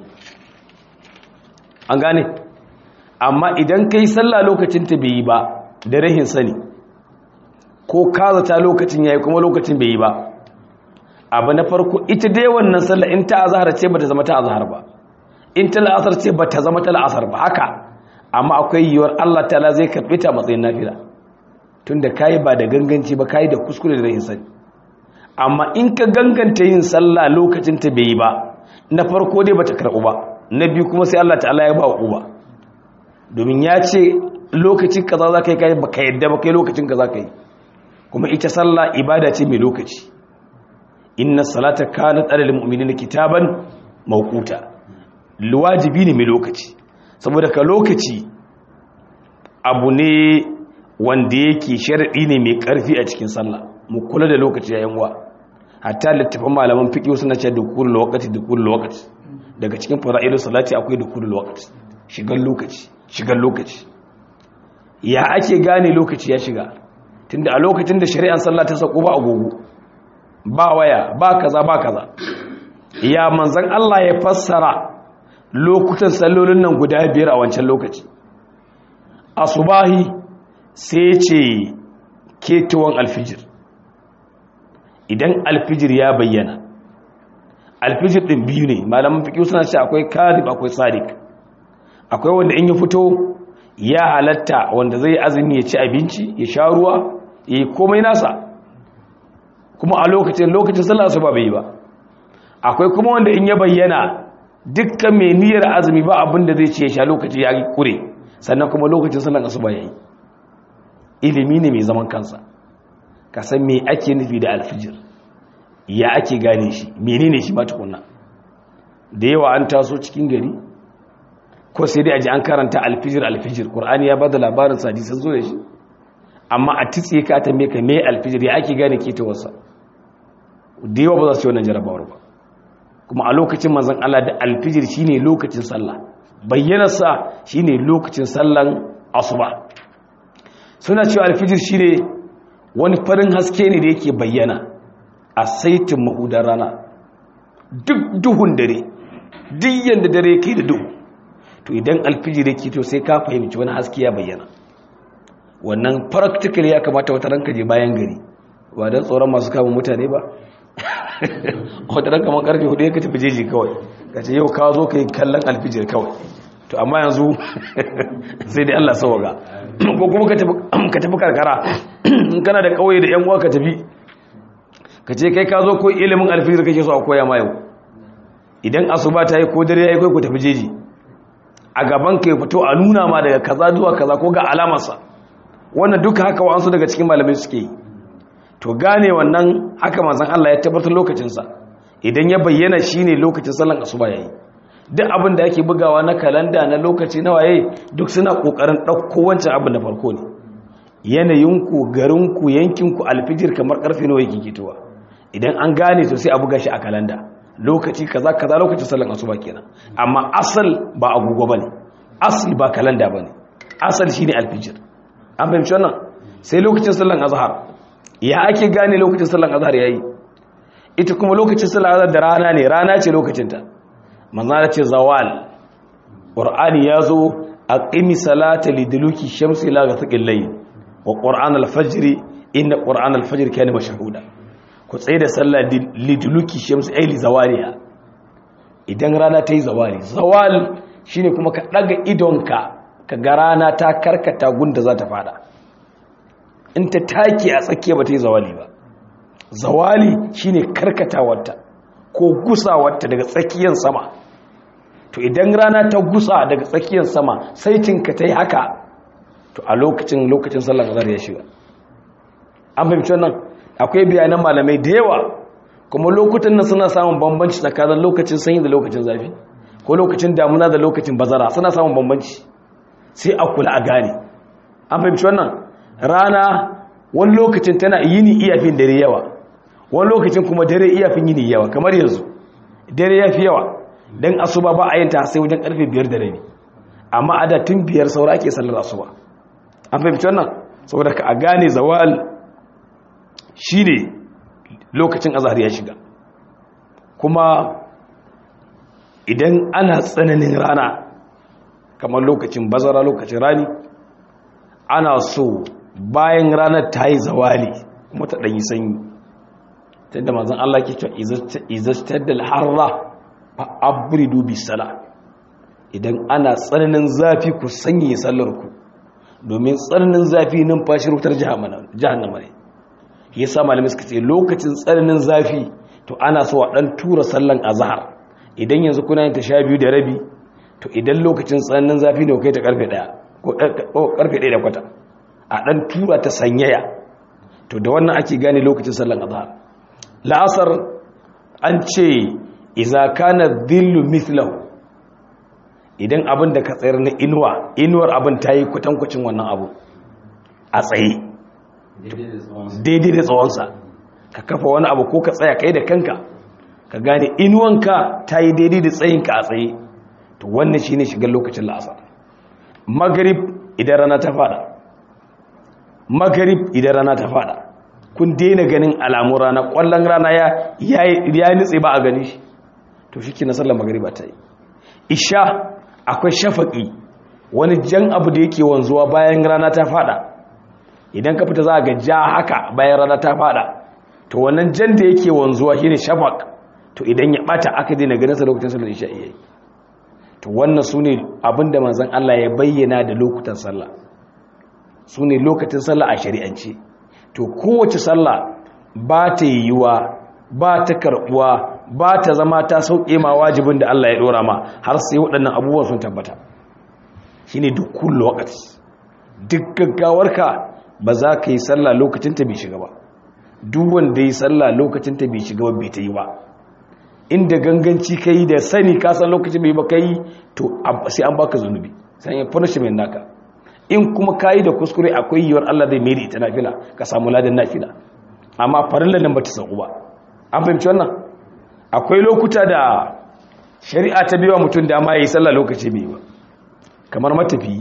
an gane amma idan kai sallah lokacin ta bai yi ba da rahin sani ko kazata lokacin yayi kuma lokacin bai yi ba abu na farko ita dai wannan sallah in ta azhar ce bata zama ta azhar ba in ta la'asar ce bata zama ta la'asar ba haka amma akwai yiwuwar Allah ta'ala zai karbi ta matsayin nafila tunda kai ba da ganganci ba kai da kuskure da rahin sani amma in ka ganganta yin sallah lokacin ta bai yi ba na farko dai bata karɓu ba na biyu kuma sai Allah ta'ala ya ba uba domin ya ce lokacin kaza za ka yi kai baka yadda ba kai lokacin kaza ka yi kuma ita sallah ibada ce mai lokaci inna salata kanat alal mu'minina kitaban mawquta wajibi ne mai lokaci saboda ka lokaci abu ne wanda yake sharadi ne mai karfi a cikin sallah mu kula da lokaci yayin wa hatta littafin malaman fiqh suna cewa dukulul waqti dukulul waqti daga cikin fara'ilu salati akwai dukulul waqti shigan lokaci shigan lokaci ya ake gane lokaci ya shiga tunda a lokacin da shari'ar sallah ta sako ba agogo ba waya ba kaza ba kaza ya manzon Allah ya fassara lokutan sallolin nan guda biyar a wancan lokaci asubahi sai ce ketuwan alfijir idan alfijir ya bayyana alfijir din biyu ne malaman fiqh suna ce akwai kadhib akwai sadiq akwai wanda in ya fito ya halatta wanda zai azumi ya ci abinci ya sha ruwa ya yi komai nasa kuma a lokacin lokacin sallah su ba bai ba akwai kuma wanda in ya bayyana dukkan mai niyyar azumi ba abin da zai ce ya sha lokaci ya kure sannan kuma lokacin sallah su ba ya yi ilimi ne mai zaman kansa ka san me ake nufi da alfijir ya ake gane shi menene shi ba tukunna da yawa an taso cikin gari ko sai dai aji an karanta alfijir alfijir qur'ani ya bada labarin hadisan zo da shi amma a titse ka tambaye ka me alfijir ya ake gane ke ta wasa da yawa ba za su yi wannan jarabawar ba kuma a lokacin manzon Allah da alfijir shine lokacin sallah bayyanarsa shine lokacin sallan asuba suna cewa alfijir shine wani farin haske ne da yake bayyana a saitin mahudar rana duk duhun dare duk yanda dare ke da duhu to idan alfijir yake to sai ka fahimci wani haske ya bayyana wannan practical ya kamata wata ranka je bayan gari ba don tsoron masu kama mutane ba wata ranka man karfe hudu ya ka tafi jeji kawai ka ce yau ka zo ka yi kallon alfijir kawai to amma yanzu sai dai Allah sawaga ko kuma ka tafi karkara in kana da kauye da yan uwa ka tafi ka ce kai ka zo ko ilimin alfijir kake so a koya ma yau idan asuba ta yi ko dare ya yi kai ku tafi jeji a gaban ka ya fito a nuna ma daga kaza zuwa kaza ko ga alamarsa wannan duka haka wa'ansu daga cikin malamai suke yi to gane wannan haka manzon Allah ya tabbatar lokacinsa idan ya bayyana shine lokacin sallan asuba yayi duk abin da ake bugawa na kalanda na lokaci na waye duk suna kokarin dauko wancan abin da farko ne yanayinku garinku yankinku alfijir kamar karfe nawa yake kitowa idan an gane to sai a buga shi a kalanda lokaci kaza kaza lokacin sallan asuba kenan amma asal ba agogo bane asali ba kalanda bane asal shine alfijir an fahimci wannan sai lokacin sallan azhar ya ake gane lokacin sallan azhar yayi ita kuma lokacin sallan azhar da rana ne rana ce lokacin ta manzo ya ce zawal qur'ani yazo aqimi salata liduluki shamsi ila ghasaqil layl wa qur'an al-fajr inna qur'an al-fajr kana mashhuda ku tsaye da sallah liduluki shamsi ay li zawaliha idan rana ta yi zawali zawal shine kuma ka daga idonka ka ga rana ta karkata gunda za ta fada in ta take a tsakiya ba ta yi zawali ba zawali shine karkatawarta ko gusawarta daga tsakiyar sama to idan rana ta gusa daga tsakiyar sama sai cinka ta yi haka to a lokacin lokacin sallar azhar ya shiga an fahimci wannan akwai bayanan malamai da yawa kuma lokutan nan suna samun bambanci tsakanin lokacin sanyi da lokacin zafi ko lokacin damuna da lokacin bazara suna samun bambanci sai a kula a gane an fahimci wannan rana wani lokacin tana yini iyafin dare yawa wani lokacin kuma dare iyafin yini yawa kamar yanzu dare ya fi yawa don asuba ba a yin ta sai wajen karfe biyar da rabi amma a da tun biyar saura ake sallar asuba an fahimci wannan saboda ka a gane zawal shi ne lokacin azhar ya shiga kuma idan ana tsananin rana kamar lokacin bazara lokacin rani ana so bayan ranar ta yi zawali kuma ta ɗanyi sanyi ta yadda mazan Allah ke cewa izastar da harra a abridu bi sala idan ana tsananin zafi ku sanye sallarku domin tsananin zafi numfashi wutar jahannama ne ya sa malamai suka ce lokacin tsananin zafi to ana so a ɗan tura sallan azahar idan yanzu kuna yin ta sha biyu da rabi to idan lokacin tsananin zafi ne kai ta karfe ɗaya ko karfe ɗaya da kwata a ɗan tura ta sanyaya to da wannan ake gane lokacin sallan azahar la'asar an ce iza kana dhillu mithlahu idan abin da ka tsayar na inuwa inuwar abin ta yi kwatankwacin wannan abu a tsaye daidai da tsawonsa ka kafa wani abu ko ka tsaya kai da kanka ka gane inuwanka ta yi daidai da tsayinka a tsaye to wannan shi ne shigar lokacin la'asar magarib idan rana ta fada magarib idan rana ta fada kun daina ganin alamun rana kwallon rana ya nitse ba a gani shi to shi ke na sallar magariba ta yi isha akwai shafaƙi wani jan abu da yake wanzuwa bayan rana ta fada idan ka fita za ga ja haka bayan rana ta fada to wannan jan da yake wanzuwa shine shafaq to idan ya bata aka daina ganin sa lokacin sallar isha yayi to wannan sune abinda manzon Allah ya bayyana da lokutan sallah sune lokacin sallah a shari'ance to kowace sallah ba ta yiwuwa ba ta karbuwa ba ta zama ta sauke ma wajibin da Allah ya dora ma har sai waɗannan abubuwan sun tabbata shine duk kullu waqti duk gaggawarka ba za ka yi sallah lokacin ta bai shiga ba duk wanda yi sallah lokacin ta bai shiga ba bai ta yi ba inda ganganci ka yi da sani ka san lokacin bai ba ka yi to sai an baka zunubi sai ya punishment naka in kuma ka yi da kuskure akwai yiwuwar Allah zai mai da ita nafila ka samu ladan nafila amma farilla nan ba ta sauku ba an fahimci wannan akwai lokuta da shari'a ta biwa mutum dama ya yi sallah lokaci bai ba kamar matafi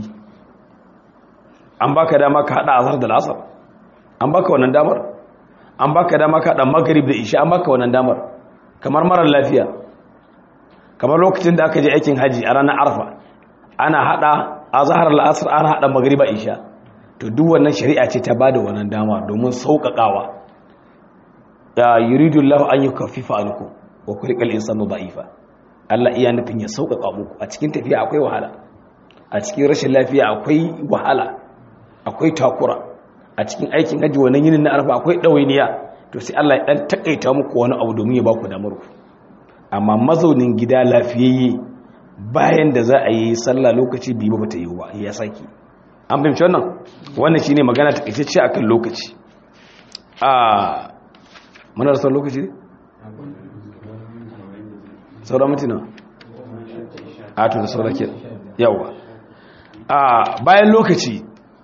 an baka dama ka hada azhar da lasar an baka wannan damar an baka dama ka hada maghrib da isha an baka wannan damar kamar marar lafiya kamar lokacin da aka je aikin haji a ranar arfa ana hada azhar al-asr ana hada magriba isha to duk wannan shari'a ce ta bada wannan dama domin sauƙaƙawa ya yuridu Allah an yukaffifa ankum wa kulikal insanu da'ifa Allah iya nufin ya sauƙaƙa muku a cikin tafiya akwai wahala a cikin rashin lafiya akwai wahala akwai takura a cikin aikin haji wannan yinin na arfa akwai ɗawainiya to sai Allah ya ɗan takaita muku wani abu domin ya baku damar ku amma mazaunin gida lafiyayye bayan da za a yi sallah lokaci biyu ba ta yi ba ya saki an fahimci wannan wannan shine magana ta kace akan lokaci a muna da sauran lokaci ne sauran mutuna a to da sauran ke yawa a bayan lokaci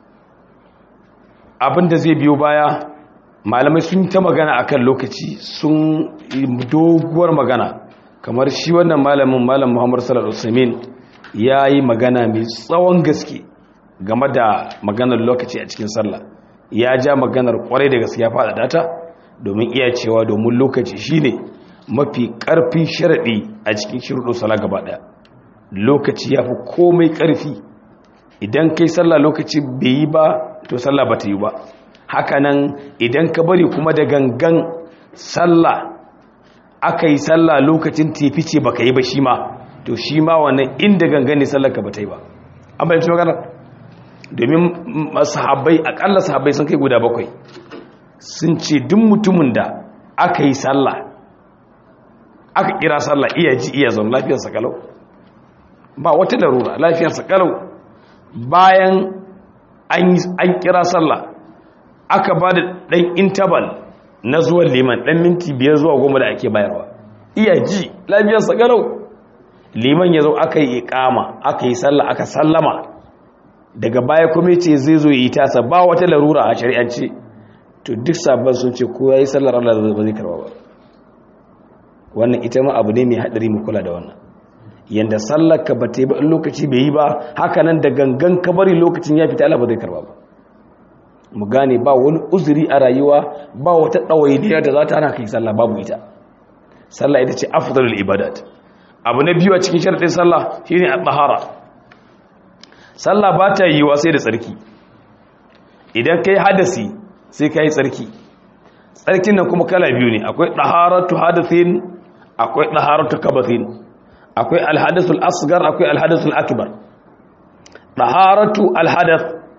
abinda zai biyo baya malamai sun ta magana akan lokaci sun doguwar magana kamar shi wannan malamin malam muhammadu sallallahu alaihi ya yi magana mai tsawon gaske game da maganar lokaci a cikin sallah ya ja maganar kwarai da gaske ya faɗa data domin iya cewa domin lokaci shine mafi ƙarfin sharaɗi a cikin shirɗo sala gaba ɗaya lokaci ya fi komai ƙarfi idan kai sallah lokaci bai yi ba to sallah ba ta yi ba hakanan idan ka bari kuma da gangan sallah aka yi sallah lokacin tefi ce baka yi ba shi ma to shi ma wannan inda gangan ne sallar ka ba ta yi ba an bayyance magana domin sahabbai akalla sahabbai sun kai guda bakwai sun ce duk mutumin da aka yi sallah aka kira sallah iya ji iya zaune lafiyarsa kalau ba wata larura lafiyarsa kalau bayan an kira sallah aka ba da ɗan intabal na zuwan liman ɗan minti biyar zuwa goma da ake bayarwa iya ji lafiyarsa garau liman ya zo aka yi ikama aka yi sallah aka sallama daga baya kuma ce zai zo yi tasa ba wata larura a shari'ance to duk sabon sun ce ko ya yi sallar Allah ba zai karba ba wannan ita ma abu ne mai haɗari mu kula da wannan yanda sallar ka ba ta yi ba in lokaci bai yi ba haka nan da gangan ka bari lokacin ya fita Allah ba zai karba ba mu gane ba wani uzuri a rayuwa ba wata ɗawainiya da za ta hana kai sallah babu ita sallah ita ce afdalul ibadat abu na biyu a cikin sharadin sallah shine at-tahara sallah ba ta yiwa sai da tsarki idan kai hadasi sai kai tsarki tsarkin nan kuma kala biyu ne akwai taharatu hadathin akwai taharatu kabathin akwai al-hadathul asghar akwai al-hadathul akbar taharatu al-hadath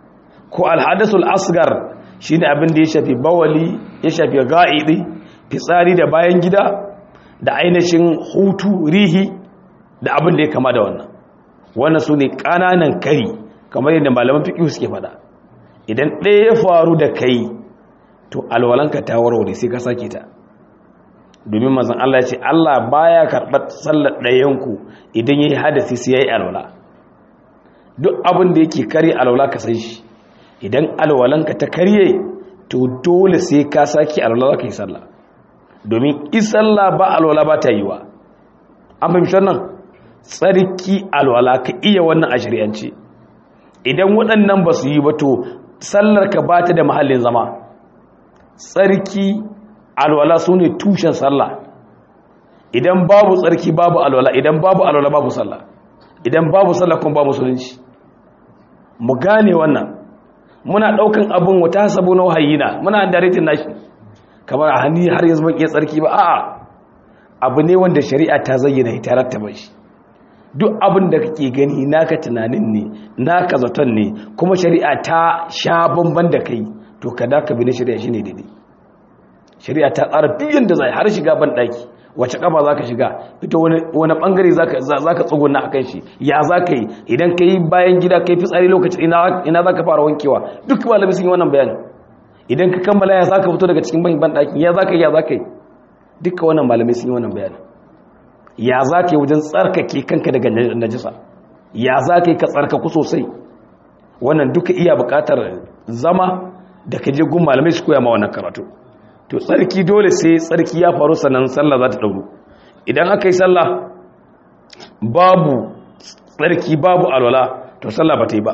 ko alhadasul asgar shine abin da ya shafi bawali ya shafi ga'idi fitsari da bayan gida da ainihin hutu rihi da abin da ya kama da wannan wannan su ne ƙananan kari kamar yadda malaman fiƙi suke faɗa idan ɗaya ya faru da kai to alwalanka ta warware sai ka sake ta domin mazan Allah ya ce Allah baya karɓar sallar ɗayanku idan ya yi hadasi sai ya yi alwala duk abin da yake kare alwala ka san shi idan alwalanka ta karye to dole sai ka sake alwala ka yi sallah domin isalla ba alwala ba ta yi wa an fahimci wannan tsarki alwala ka iya wannan a shari'ance idan waɗannan ba su yi ba to sallar ka ba ta da mahallin zama tsarki alwala su ne tushen sallah idan babu tsarki babu alwala idan babu alwala babu sallah idan babu sallah kuma babu musulunci mu gane wannan muna ɗaukan abin wata sabo na wahayina muna daritin nashi kamar a hannu har yanzu ban iya tsarki ba a'a abu ne wanda shari'a ta zayyana ita rattaba shi duk abin da kake gani naka tunanin ne naka zaton ne kuma shari'a ta sha bamban da kai to kada ka bi na shari'a shine daidai shari'a ta tsara biyan da zai har shiga ban daki wace kafa zaka shiga ita wani wani bangare zaka zaka tsuguna akan shi ya zaka yi idan kai bayan gida kai fitsari lokacin ina ina zaka fara wankewa duk malami sun yi wannan bayani idan ka kammala ya zaka fito daga cikin ban daki ya zaka yi ya zaka yi duka wannan malamai sun yi wannan bayani ya zaka yi wajen tsarkake kanka daga najisa ya zaka yi ka tsarkaku sosai wannan duka iya buƙatar zama da ka je gun malamai su koya ma wannan karatu to tsarki dole sai tsarki ya faru sannan sallah za ta ɗauru idan aka yi sallah babu tsarki babu alwala to sallah ba ta yi ba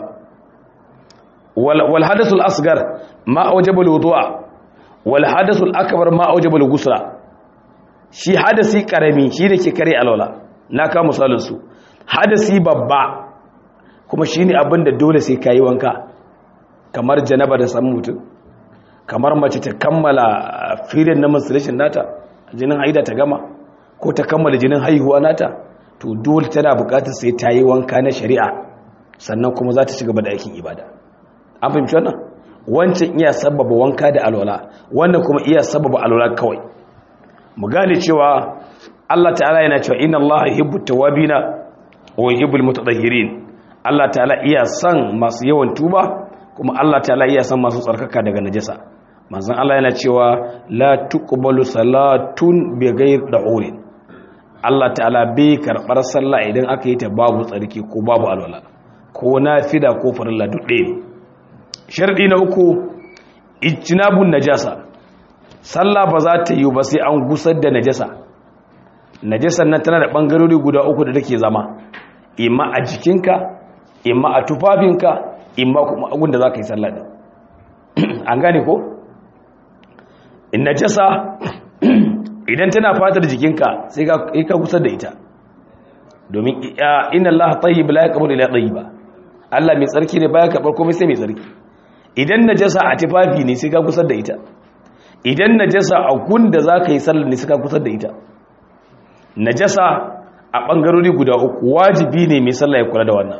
wal hadasul asgar ma aujabul wudu'a wal hadasul akbar ma aujabul ghusla shi hadasi karami shi da ke kare alwala na ka misalin su hadasi babba kuma shine abin da dole sai kayi wanka kamar janaba da samun mutum kamar mace ta kammala filin na menstruation nata jinin haida ta gama ko ta kammala jinin haihuwa nata to dole tana bukatar sai ta yi wanka na shari'a sannan kuma za ta ci gaba da aikin ibada an fahimci wannan wancan iya sababa wanka da alwala wannan kuma iya sababa alwala kawai mu gane cewa Allah ta'ala yana cewa inna Allah yuhibbu tawabina wa yuhibbul mutatahhirin Allah ta'ala iya son masu yawan tuba kuma Allah ta'ala iya san masu tsarkaka daga najasa manzon Allah yana cewa la tuqbalu salatun bighayr da'urin Allah ta'ala bai karbar sallah idan aka yi ta babu tsarki ko babu alwala ko nafila ko farilla duk ɗaya sharadi na uku ijtinabun najasa sallah ba za ta yi ba sai an gusar da najasa najasan nan tana da bangarori guda uku da take zama imma a jikinka imma a tufafinka imma kuma agun da za ka yi sallah din an gane ko in najasa idan tana fatar jikinka sai ka kusa da ita domin inna Allah tayyib la yaqbalu illa tayyiba Allah mai tsarki ne baya karbar komai sai mai tsarki idan najasa a tufafi ne sai ka kusa da ita idan najasa a gun da za ka yi sallah ne sai ka kusa da ita najasa a bangarori guda uku wajibi ne mai sallah ya kula da wannan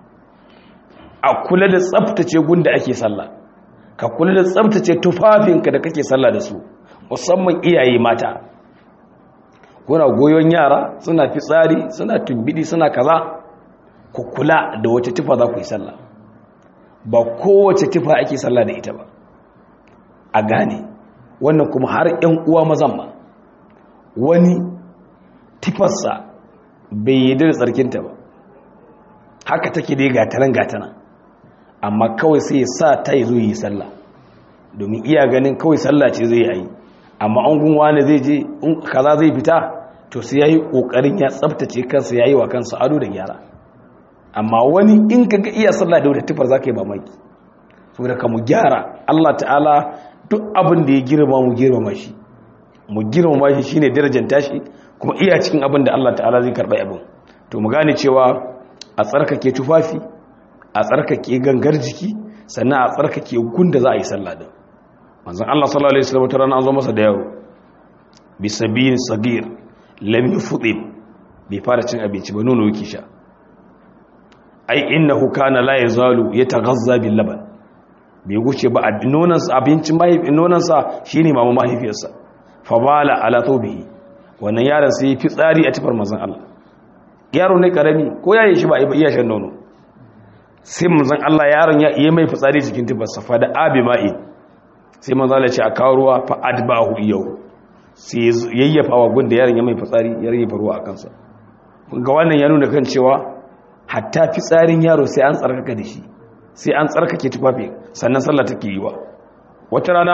a kula da tsaftace gunda ake sallah ka kula da tsaftace tufafinka da kake sallah da su musamman iyaye mata kuna goyon yara suna fitsari suna tumbidi suna kaza ku kula da wace tufa za ku yi sallah ba kowace tufa ake sallah da ita ba a gane wannan kuma har 'yan uwa mazan ma wani tufarsa bai yi da tsarkinta ba haka take dai gatanan gatanan amma kawai sai ya sa ta yi zo yi sallah domin iya ganin kawai sallah ce zai yi amma an gunwa ne zai je in kaza zai fita to sai yayi kokarin ya tsaftace kansa yayi wa kansa ado da gyara amma wani in kaga iya sallah da wata tufar zaka yi mamaki saboda ka mu gyara Allah ta'ala duk abin da ya girma mu girmama shi mu girmama shi shine darajar tashi kuma iya cikin abin da Allah ta'ala zai karba abin to mu gane cewa a tsarkake tufafi a tsarkake gangar jiki sannan a tsarkake gunda za a yi sallah din manzon Allah sallallahu alaihi wasallam tarana an zo masa da yaro bi sabin sagir lam yufdib bai fara cin abinci ba nono yake sha ai innahu kana la yazalu yataghazza bil laban bai wuce ba a nonansa abincin nonansa shi ne mamu mahaifiyarsa fabala ala thawbihi wannan yaron sai fi tsari a tafar manzon Allah yaro ne karami ko yayin shi ba iya shan nono sai manzon Allah yaron ya iya mai fitsari cikin tufarsa fa da abi ma'i sai manzon Allah ya ce a kawo ruwa fa adbahu yau sai yayyafa wa gunda yaron ya mai fitsari ya rage ruwa a kansa ga wannan ya nuna kan cewa hatta fitsarin yaro sai an tsarkaka da shi sai an tsarkake tufafi sannan sallah take yi wa wata rana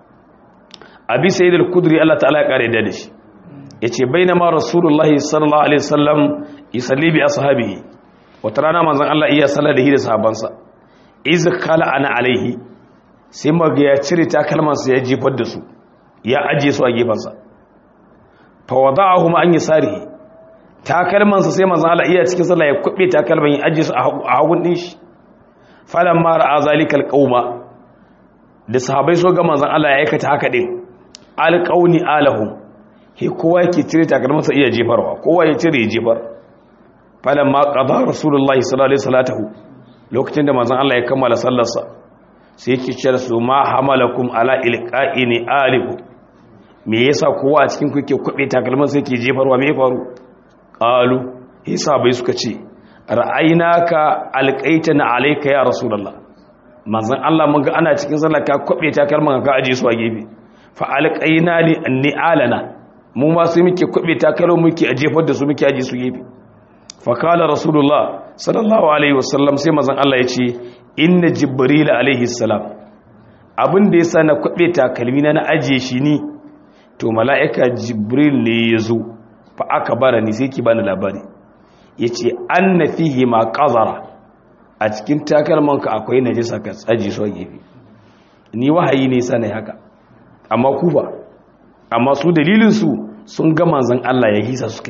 abi sayyid al-kudri Allah ta'ala ya kare da shi yace bainama rasulullahi sallallahu alaihi wasallam yusalli bi ashabihi wata rana manzon Allah iya sallar da da sahabbansa iz kala ana alaihi sai maga ya cire takalmansa ya jefar da su ya ajiye su a gefansa fa wada'ahum an yasarihi takalmansa sai manzon Allah iya cikin sallah ya kubbe takalman ya ajiye su a hagun din shi falan mara a zalikal qauma da sahabbai so ga manzon Allah ya aikata haka din alqauni alahum he kowa yake cire takalmansa iya jefarwa kowa ya cire ya jefar falan ma qada rasulullahi sallallahu alaihi wasallam lokacin da manzon Allah ya kammala sallarsa sai yake cewa su ma hamalakum ala ilqa'ini alikum me yasa kowa a cikin ku yake kube takalmansa yake jefarwa me ya faru qalu hisa bai suka ce ra'ainaka alqaitana alayka ya rasulullah manzon Allah mun ga ana cikin sallah ka kwabe takalman ka aje su a gefe fa alqaina li ni'alana mu ma sai muke kwabe takalman muke a jefar da su muke aje su gefe fa kala rasulullah sallallahu alaihi wasallam sai manzon Allah ya ce inna jibril alaihi salam abin da yasa na kwabe takalmi na na aje shi ni to mala'ika jibril ne ya zo fa aka bara ni sai ki bani labari ya ce an na fiye ma ƙazara a cikin takalmanka akwai na jisa ka tsaji so gefe ni wahayi ne sanai haka amma kufa amma su dalilinsu sun ga manzan Allah ya hisa su kai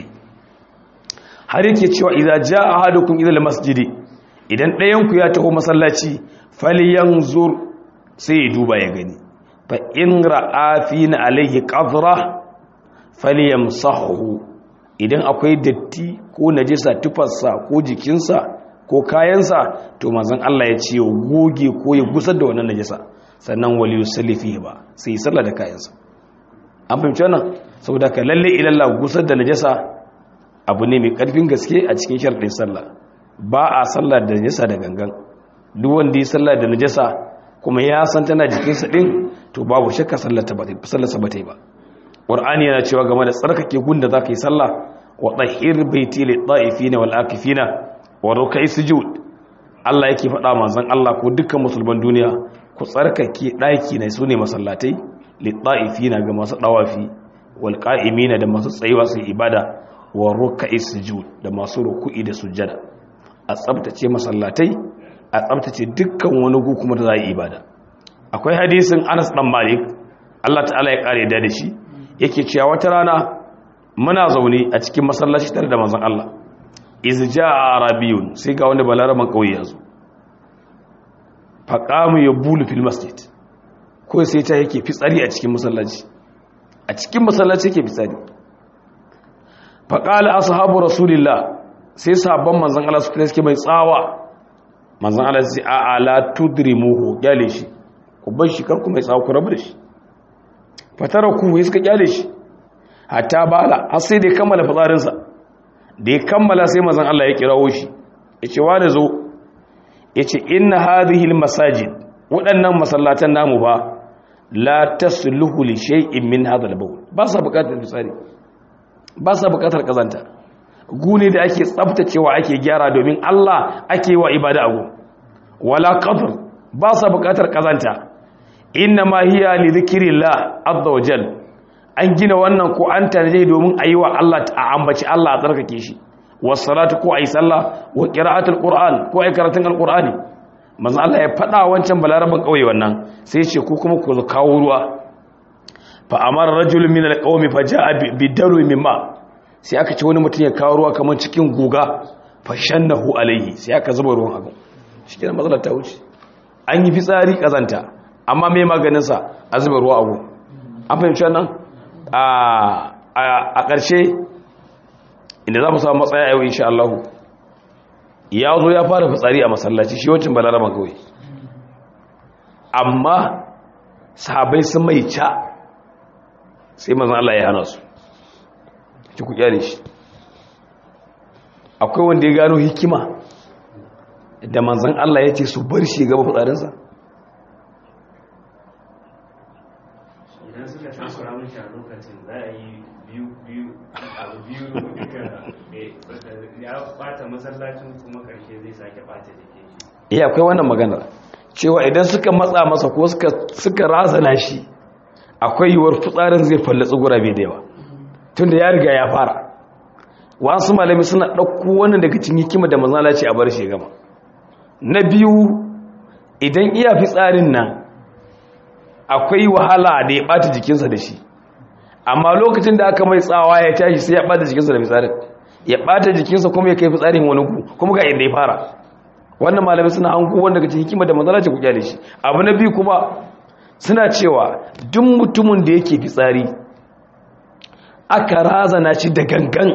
har yake cewa idza jaa ahadukum ila masjidi idan ɗayanku ya taho masallaci falyanzur sai ya duba ya gani fa in ra'a fina alaihi qadra falyamsahu idan akwai datti ko najisa tufarsa ko jikinsa ko kayansa to manzon Allah ya ce goge ko ya gusar da wannan najisa sannan wali yusalli ba sai ya sallah da kayansa an fahimci wannan saboda ka lalle ilalla gusar da najisa abu ne mai karfin gaske a cikin sharɗin sallah ba a sallah da najisa da gangan duk wanda ya sallah da najisa kuma ya san tana jikinsa din to babu shakka sallar ta ba sallar ba ta yi ba ƙwar'ani yana cewa game da tsarkake gunda za ka yi sallah wa ɗahir baiti li ɗa'ifina wal akifina wa rukai sujud Allah yake faɗa manzon Allah ko dukkan musulman duniya ku tsarkake ɗaki ne su ne masallatai li ɗa'ifina ga masu ɗawafi wal qa'imina da masu tsayuwa su ibada wa rukai sujud da masu ruku'i da sujjada a tsabtace masallatai a tsabtace dukkan wani gu kuma da za a yi ibada akwai hadisin Anas dan Malik Allah ta'ala ya kare da shi yake cewa wata rana muna zaune a cikin masallaci tare da manzon Allah iz jaa arabiyun sai ga wanda balaraman kauye yazo faqamu yabulu fil masjid ko sai ta yake fitsari a cikin masallaci a cikin masallaci yake fitsari faqala ashabu rasulillah sai sahabban manzon Allah su suke mai tsawa manzon Allah sai a ala tudrimuhu kyale shi ku bar shi kar ku mai tsawa ku rabu da shi fatara ku ya suka kyale shi hatta bala har sai da ya kammala fitsarinsa da ya kammala sai mazan Allah ya kirawo shi ya ce wani zo ya ce inna hadhihi masajid waɗannan masallatan namu ba la tasluhu li shay'in min hadha al-bawl ba sa buƙatar fitsari ba sa buƙatar kazanta gune da ake tsaftacewa ake gyara domin Allah ake wa ibada ago wala qadr ba sa buƙatar kazanta inna ma hiya li dhikrillah azza wa jal an gina wannan ko an tanaje domin ayi wa Allah a ambaci Allah a tsarkake shi was salatu ko ayi sallah wa qira'atul qur'an ko ayi karatun alqur'ani manzo Allah ya fada wancan balaraban kauye wannan sai ya ce ku kuma ku kawo ruwa fa amara rajulun min alqawmi fa jaa bi daru mimma sai aka ce wani mutum ya kawo ruwa kamar cikin guga fa shannahu alaihi sai aka zuba ruwan abu shikenan matsalar ta wuce an yi fitsari kazanta amma mai maganinsa a zuba ruwa abu an fahimci wannan a ƙarshe inda za mu samu matsaya yau insha Allah ya zo ya fara fitsari a masallaci shi wancan balaraban kawai amma sahabai sun mai ca sai manzan Allah ya hana su ki ku kyale shi akwai wanda ya gano hikima da manzan Allah ya ce su bar shi gaba fitsarinsa idan suka takura mashi a lokacin za a yi biyu biyu abu biyu duka ya bata masallacin kuma karshe zai sake bata jikin shi iya akwai wannan maganar cewa idan suka matsa masa ko suka suka razana shi akwai yiwuwar fitsarin zai fallatsi gurabe da yawa tunda ya riga ya fara wasu malami suna ɗauko wannan daga cikin hikima da manzala ce a bar shi gama na biyu idan iya fitsarin nan akwai wahala da ya ɓata jikinsa da shi amma lokacin da aka mai tsawa ya tashi sai ya ɓata jikinsa da fitsarin ya ɓata jikinsa kuma ya kai fitsarin wani ku kuma ga inda ya fara wannan malamai suna hanku wanda daga cikin hikima da manzala ce ku kyale shi abu na biyu kuma suna cewa duk mutumin da yake fitsari aka razana shi da gangan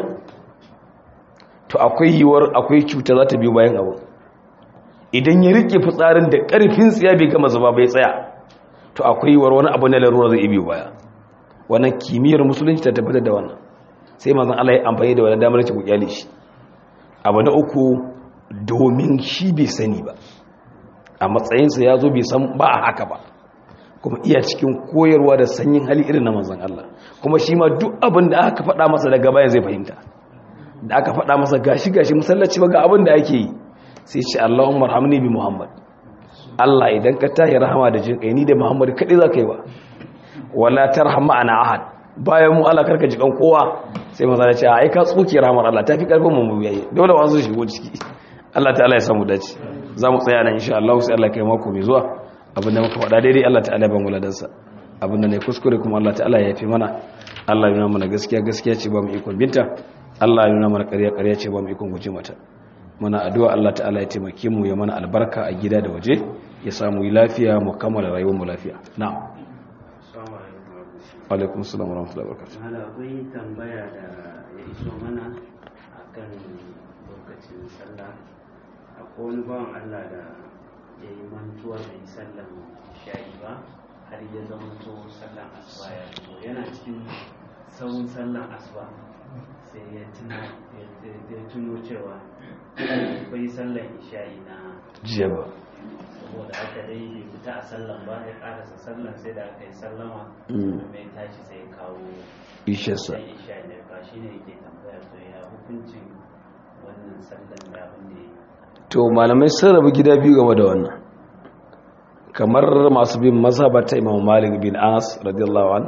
to akwai yiwuwar akwai cuta za ta biyo bayan abu idan ya rike fitsarin da ƙarfin tsiya bai gama zuba bai tsaya to akwai yiwuwar wani abu na larura zai biyo baya wannan kimiyyar musulunci ta tabbatar da wannan sai mazan Allah ya amfani da wani damar ci ku kyale shi abu na uku domin shi bai sani ba a matsayinsa ya zo bai san ba a haka ba kuma iya cikin koyarwa da sanyin hali irin na manzan Allah kuma shi ma duk abin da aka faɗa masa daga baya zai fahimta da aka faɗa masa gashi gashi musallaci ba ga abin da ake yi sai ce Allahumma rahamni bi Muhammad Allah idan ka tahi rahama da jin kai ni da Muhammad kadai za ka yi ba wala tarham ma'ana ahad bayan mu Allah karka jikan kowa sai manzan ya ce ai ka tsuke rahamar Allah tafi karfin mu mu biyaye dole wasu shigo ciki Allah ta'ala ya samu dace za mu tsaya nan insha Allah sai Allah kai mako mai zuwa abinda muka faɗa daidai Allah ta'ala ban wuladansa abinda ne kuskure kuma Allah ta'ala ya yafi mana Allah ya nuna mana gaskiya gaskiya ce ba mu ikon binta Allah ya nuna mana ƙarya ƙarya ce ba mu ikon guje mata muna addu'a Allah ta'ala ya taimake mu ya mana albarka a gida da waje ya samu yi lafiya mu kammala rayuwar mu lafiya na'am Assalamu alaikum warahmatullahi wa alaikum assalam wa rahmatullahi wa barakatuh Hala akwai tambaya da ya iso mana akan lokacin sallah akwai wani bawan Allah da ya yi mantuwa da yi sallan shayi ba har ya zama to sallan asuba ya zo yana cikin sauran sallan asuba sai ya tuna ya tuno cewa bai sallan isha'i na jiya ba saboda haka dai bai fita a sallan ba ya karasa sallan sai da aka yi sallama Mm. kuma ya tashi sai ya kawo isharsa sai isha da ba shi ne yake tambaya to ya hukuncin wannan sallan da abin da ya yi to malamai sun rabu gida biyu game da wannan kamar masu bin mazhabar ta imam malik bin anas radiyallahu an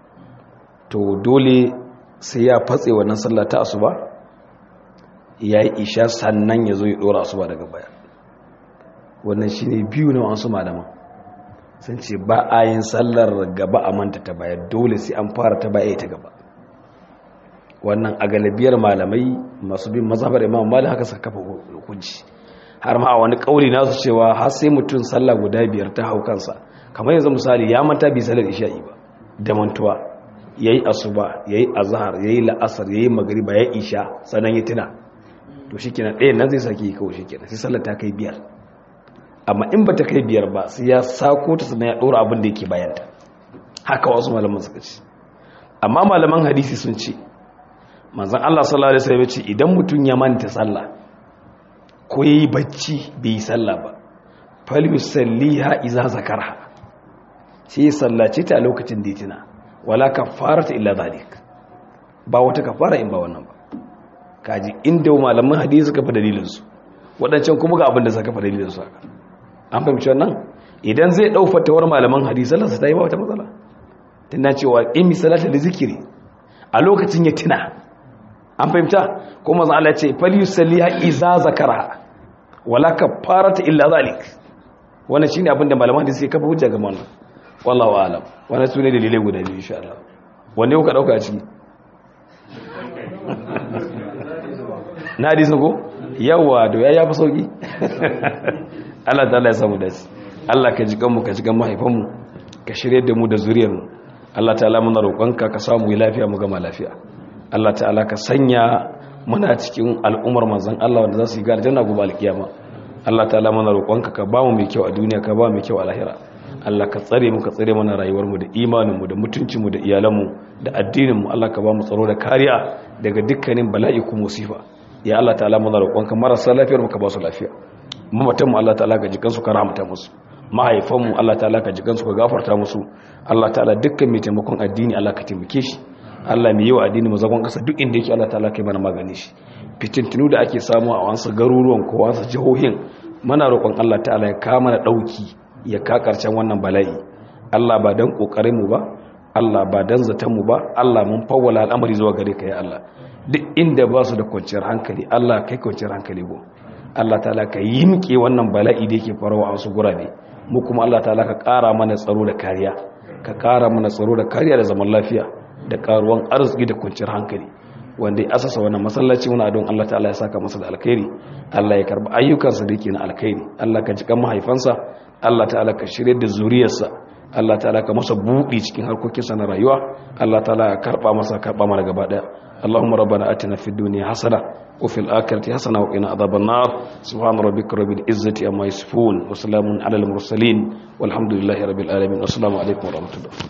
to dole sai ya fatse wannan sallah ta asuba ya yi isha sannan ya zo ya dora asuba daga baya wannan shine biyu na wasu malaman sun ce ba a yin sallar gaba a manta ta baya dole sai an fara ta baya ta gaba wannan a galibiyar malamai masu bin mazhabar imam malik haka suka kafa hukunci har ma a wani kauli nasu cewa har sai mutum sallah guda biyar ta hau kansa kamar yanzu misali ya manta bi sallar isha'i ba da mantuwa yayi asuba yayi azhar yayi la'asar yayi magriba yayi isha sanan ya tuna to shikenan ɗayan nan zai saki kawai shikenan sai sallar ta kai biyar amma in ba ta kai biyar ba sai ya sako ta sannan ya ɗora abin da yake bayanta haka wasu malaman suka ce amma malaman hadisi sun ce manzon Allah sallallahu alaihi wasallam ya ce idan mutum ya manta sallah ko yayi bacci bai yi sallah ba fal yusalliha idza zakarha sai ya sallace ta a lokacin da ya tuna wala kafarata illa zalik ba wata kafara in ba wannan ba kaji inda malaman hadisi suka fa dalilin su wadancan kuma ga abin da suka fa dalilin su haka an fahimci wannan idan zai dau fatawar malaman hadisi sallarsa ta yi ba wata matsala tana cewa in salata da zikiri a lokacin ya tuna an fahimta ko manzon Allah ya ce fal yusalliha iza zakara wala kafarata illa zalik wannan shine abin da malaman hadisi suka kafa hujja ga wannan wallahu a'lam wannan sune dalilai guda biyu insha Allah wanne kuka dauka a ciki na hadisin ko yawa da ya yafi sauki Allah ta'ala ya samu dace Allah ka jikan mu ka jikan mahaifan mu ka shirye da mu da zuriyar mu Allah ta'ala muna roƙonka ka samu lafiya mu gama lafiya Allah ta'ala ka sanya muna cikin al'ummar manzon Allah wanda za su yi ga aljanna gobe alkiyama Allah ta'ala muna roƙonka ka ba mu mai kyau a duniya ka ba mu mai kyau a lahira Allah ka tsare mu ka tsare mana rayuwar mu da imanin mu da mutuncin mu da iyalan mu da addinin mu Allah ka ba mu tsaro da kariya daga dukkanin bala'i ko musifa ya Allah ta'ala muna roƙonka marasa lafiyar mu ka ba su lafiya mamatan mu Allah ta'ala ka jikan su ka rahmata musu mahaifan mu Allah ta'ala ka jikan su ka gafarta musu Allah ta'ala dukkan mai taimakon addini Allah ka taimake shi Allah mai yi wa addini mazagon kasa duk inda yake Allah ta'ala kai mana magani shi fitintunu da ake samu a wasu garuruwan ko wasu jihohin muna roƙon Allah ta'ala ya kawo mana dauki ya ka karshen wannan bala'i Allah ba dan kokarin mu ba Allah ba dan zaton mu ba Allah mun fawwala al'amari zuwa gare ka ya Allah duk inda ba su da kwanciyar hankali Allah kai kwanciyar hankali go Allah ta'ala ka yimke wannan bala'i da yake farawa a wasu gurabe mu kuma Allah ta'ala ka ƙara mana tsaro da kariya ka ƙara mana tsaro da kariya da zaman lafiya da karuwan arziki da kwanciyar hankali wanda ya asasa wannan masallaci muna don Allah ta'ala ya saka masa da alkhairi Allah ya karba ayyukansa da yake na alkhairi Allah ka jikan mahaifansa Allah ta'ala ka shirye da zuriyarsa Allah ta'ala ka masa buɗi cikin harkokinsa na rayuwa Allah ta'ala ya karba masa karba mana gaba daya اللهم ربنا آتنا في الدنيا حسنة وفي الآخرة حسنة وقنا عذاب النار سبحان ربك رب العزة أما يصفون وسلام على المرسلين والحمد لله رب العالمين والسلام عليكم ورحمة الله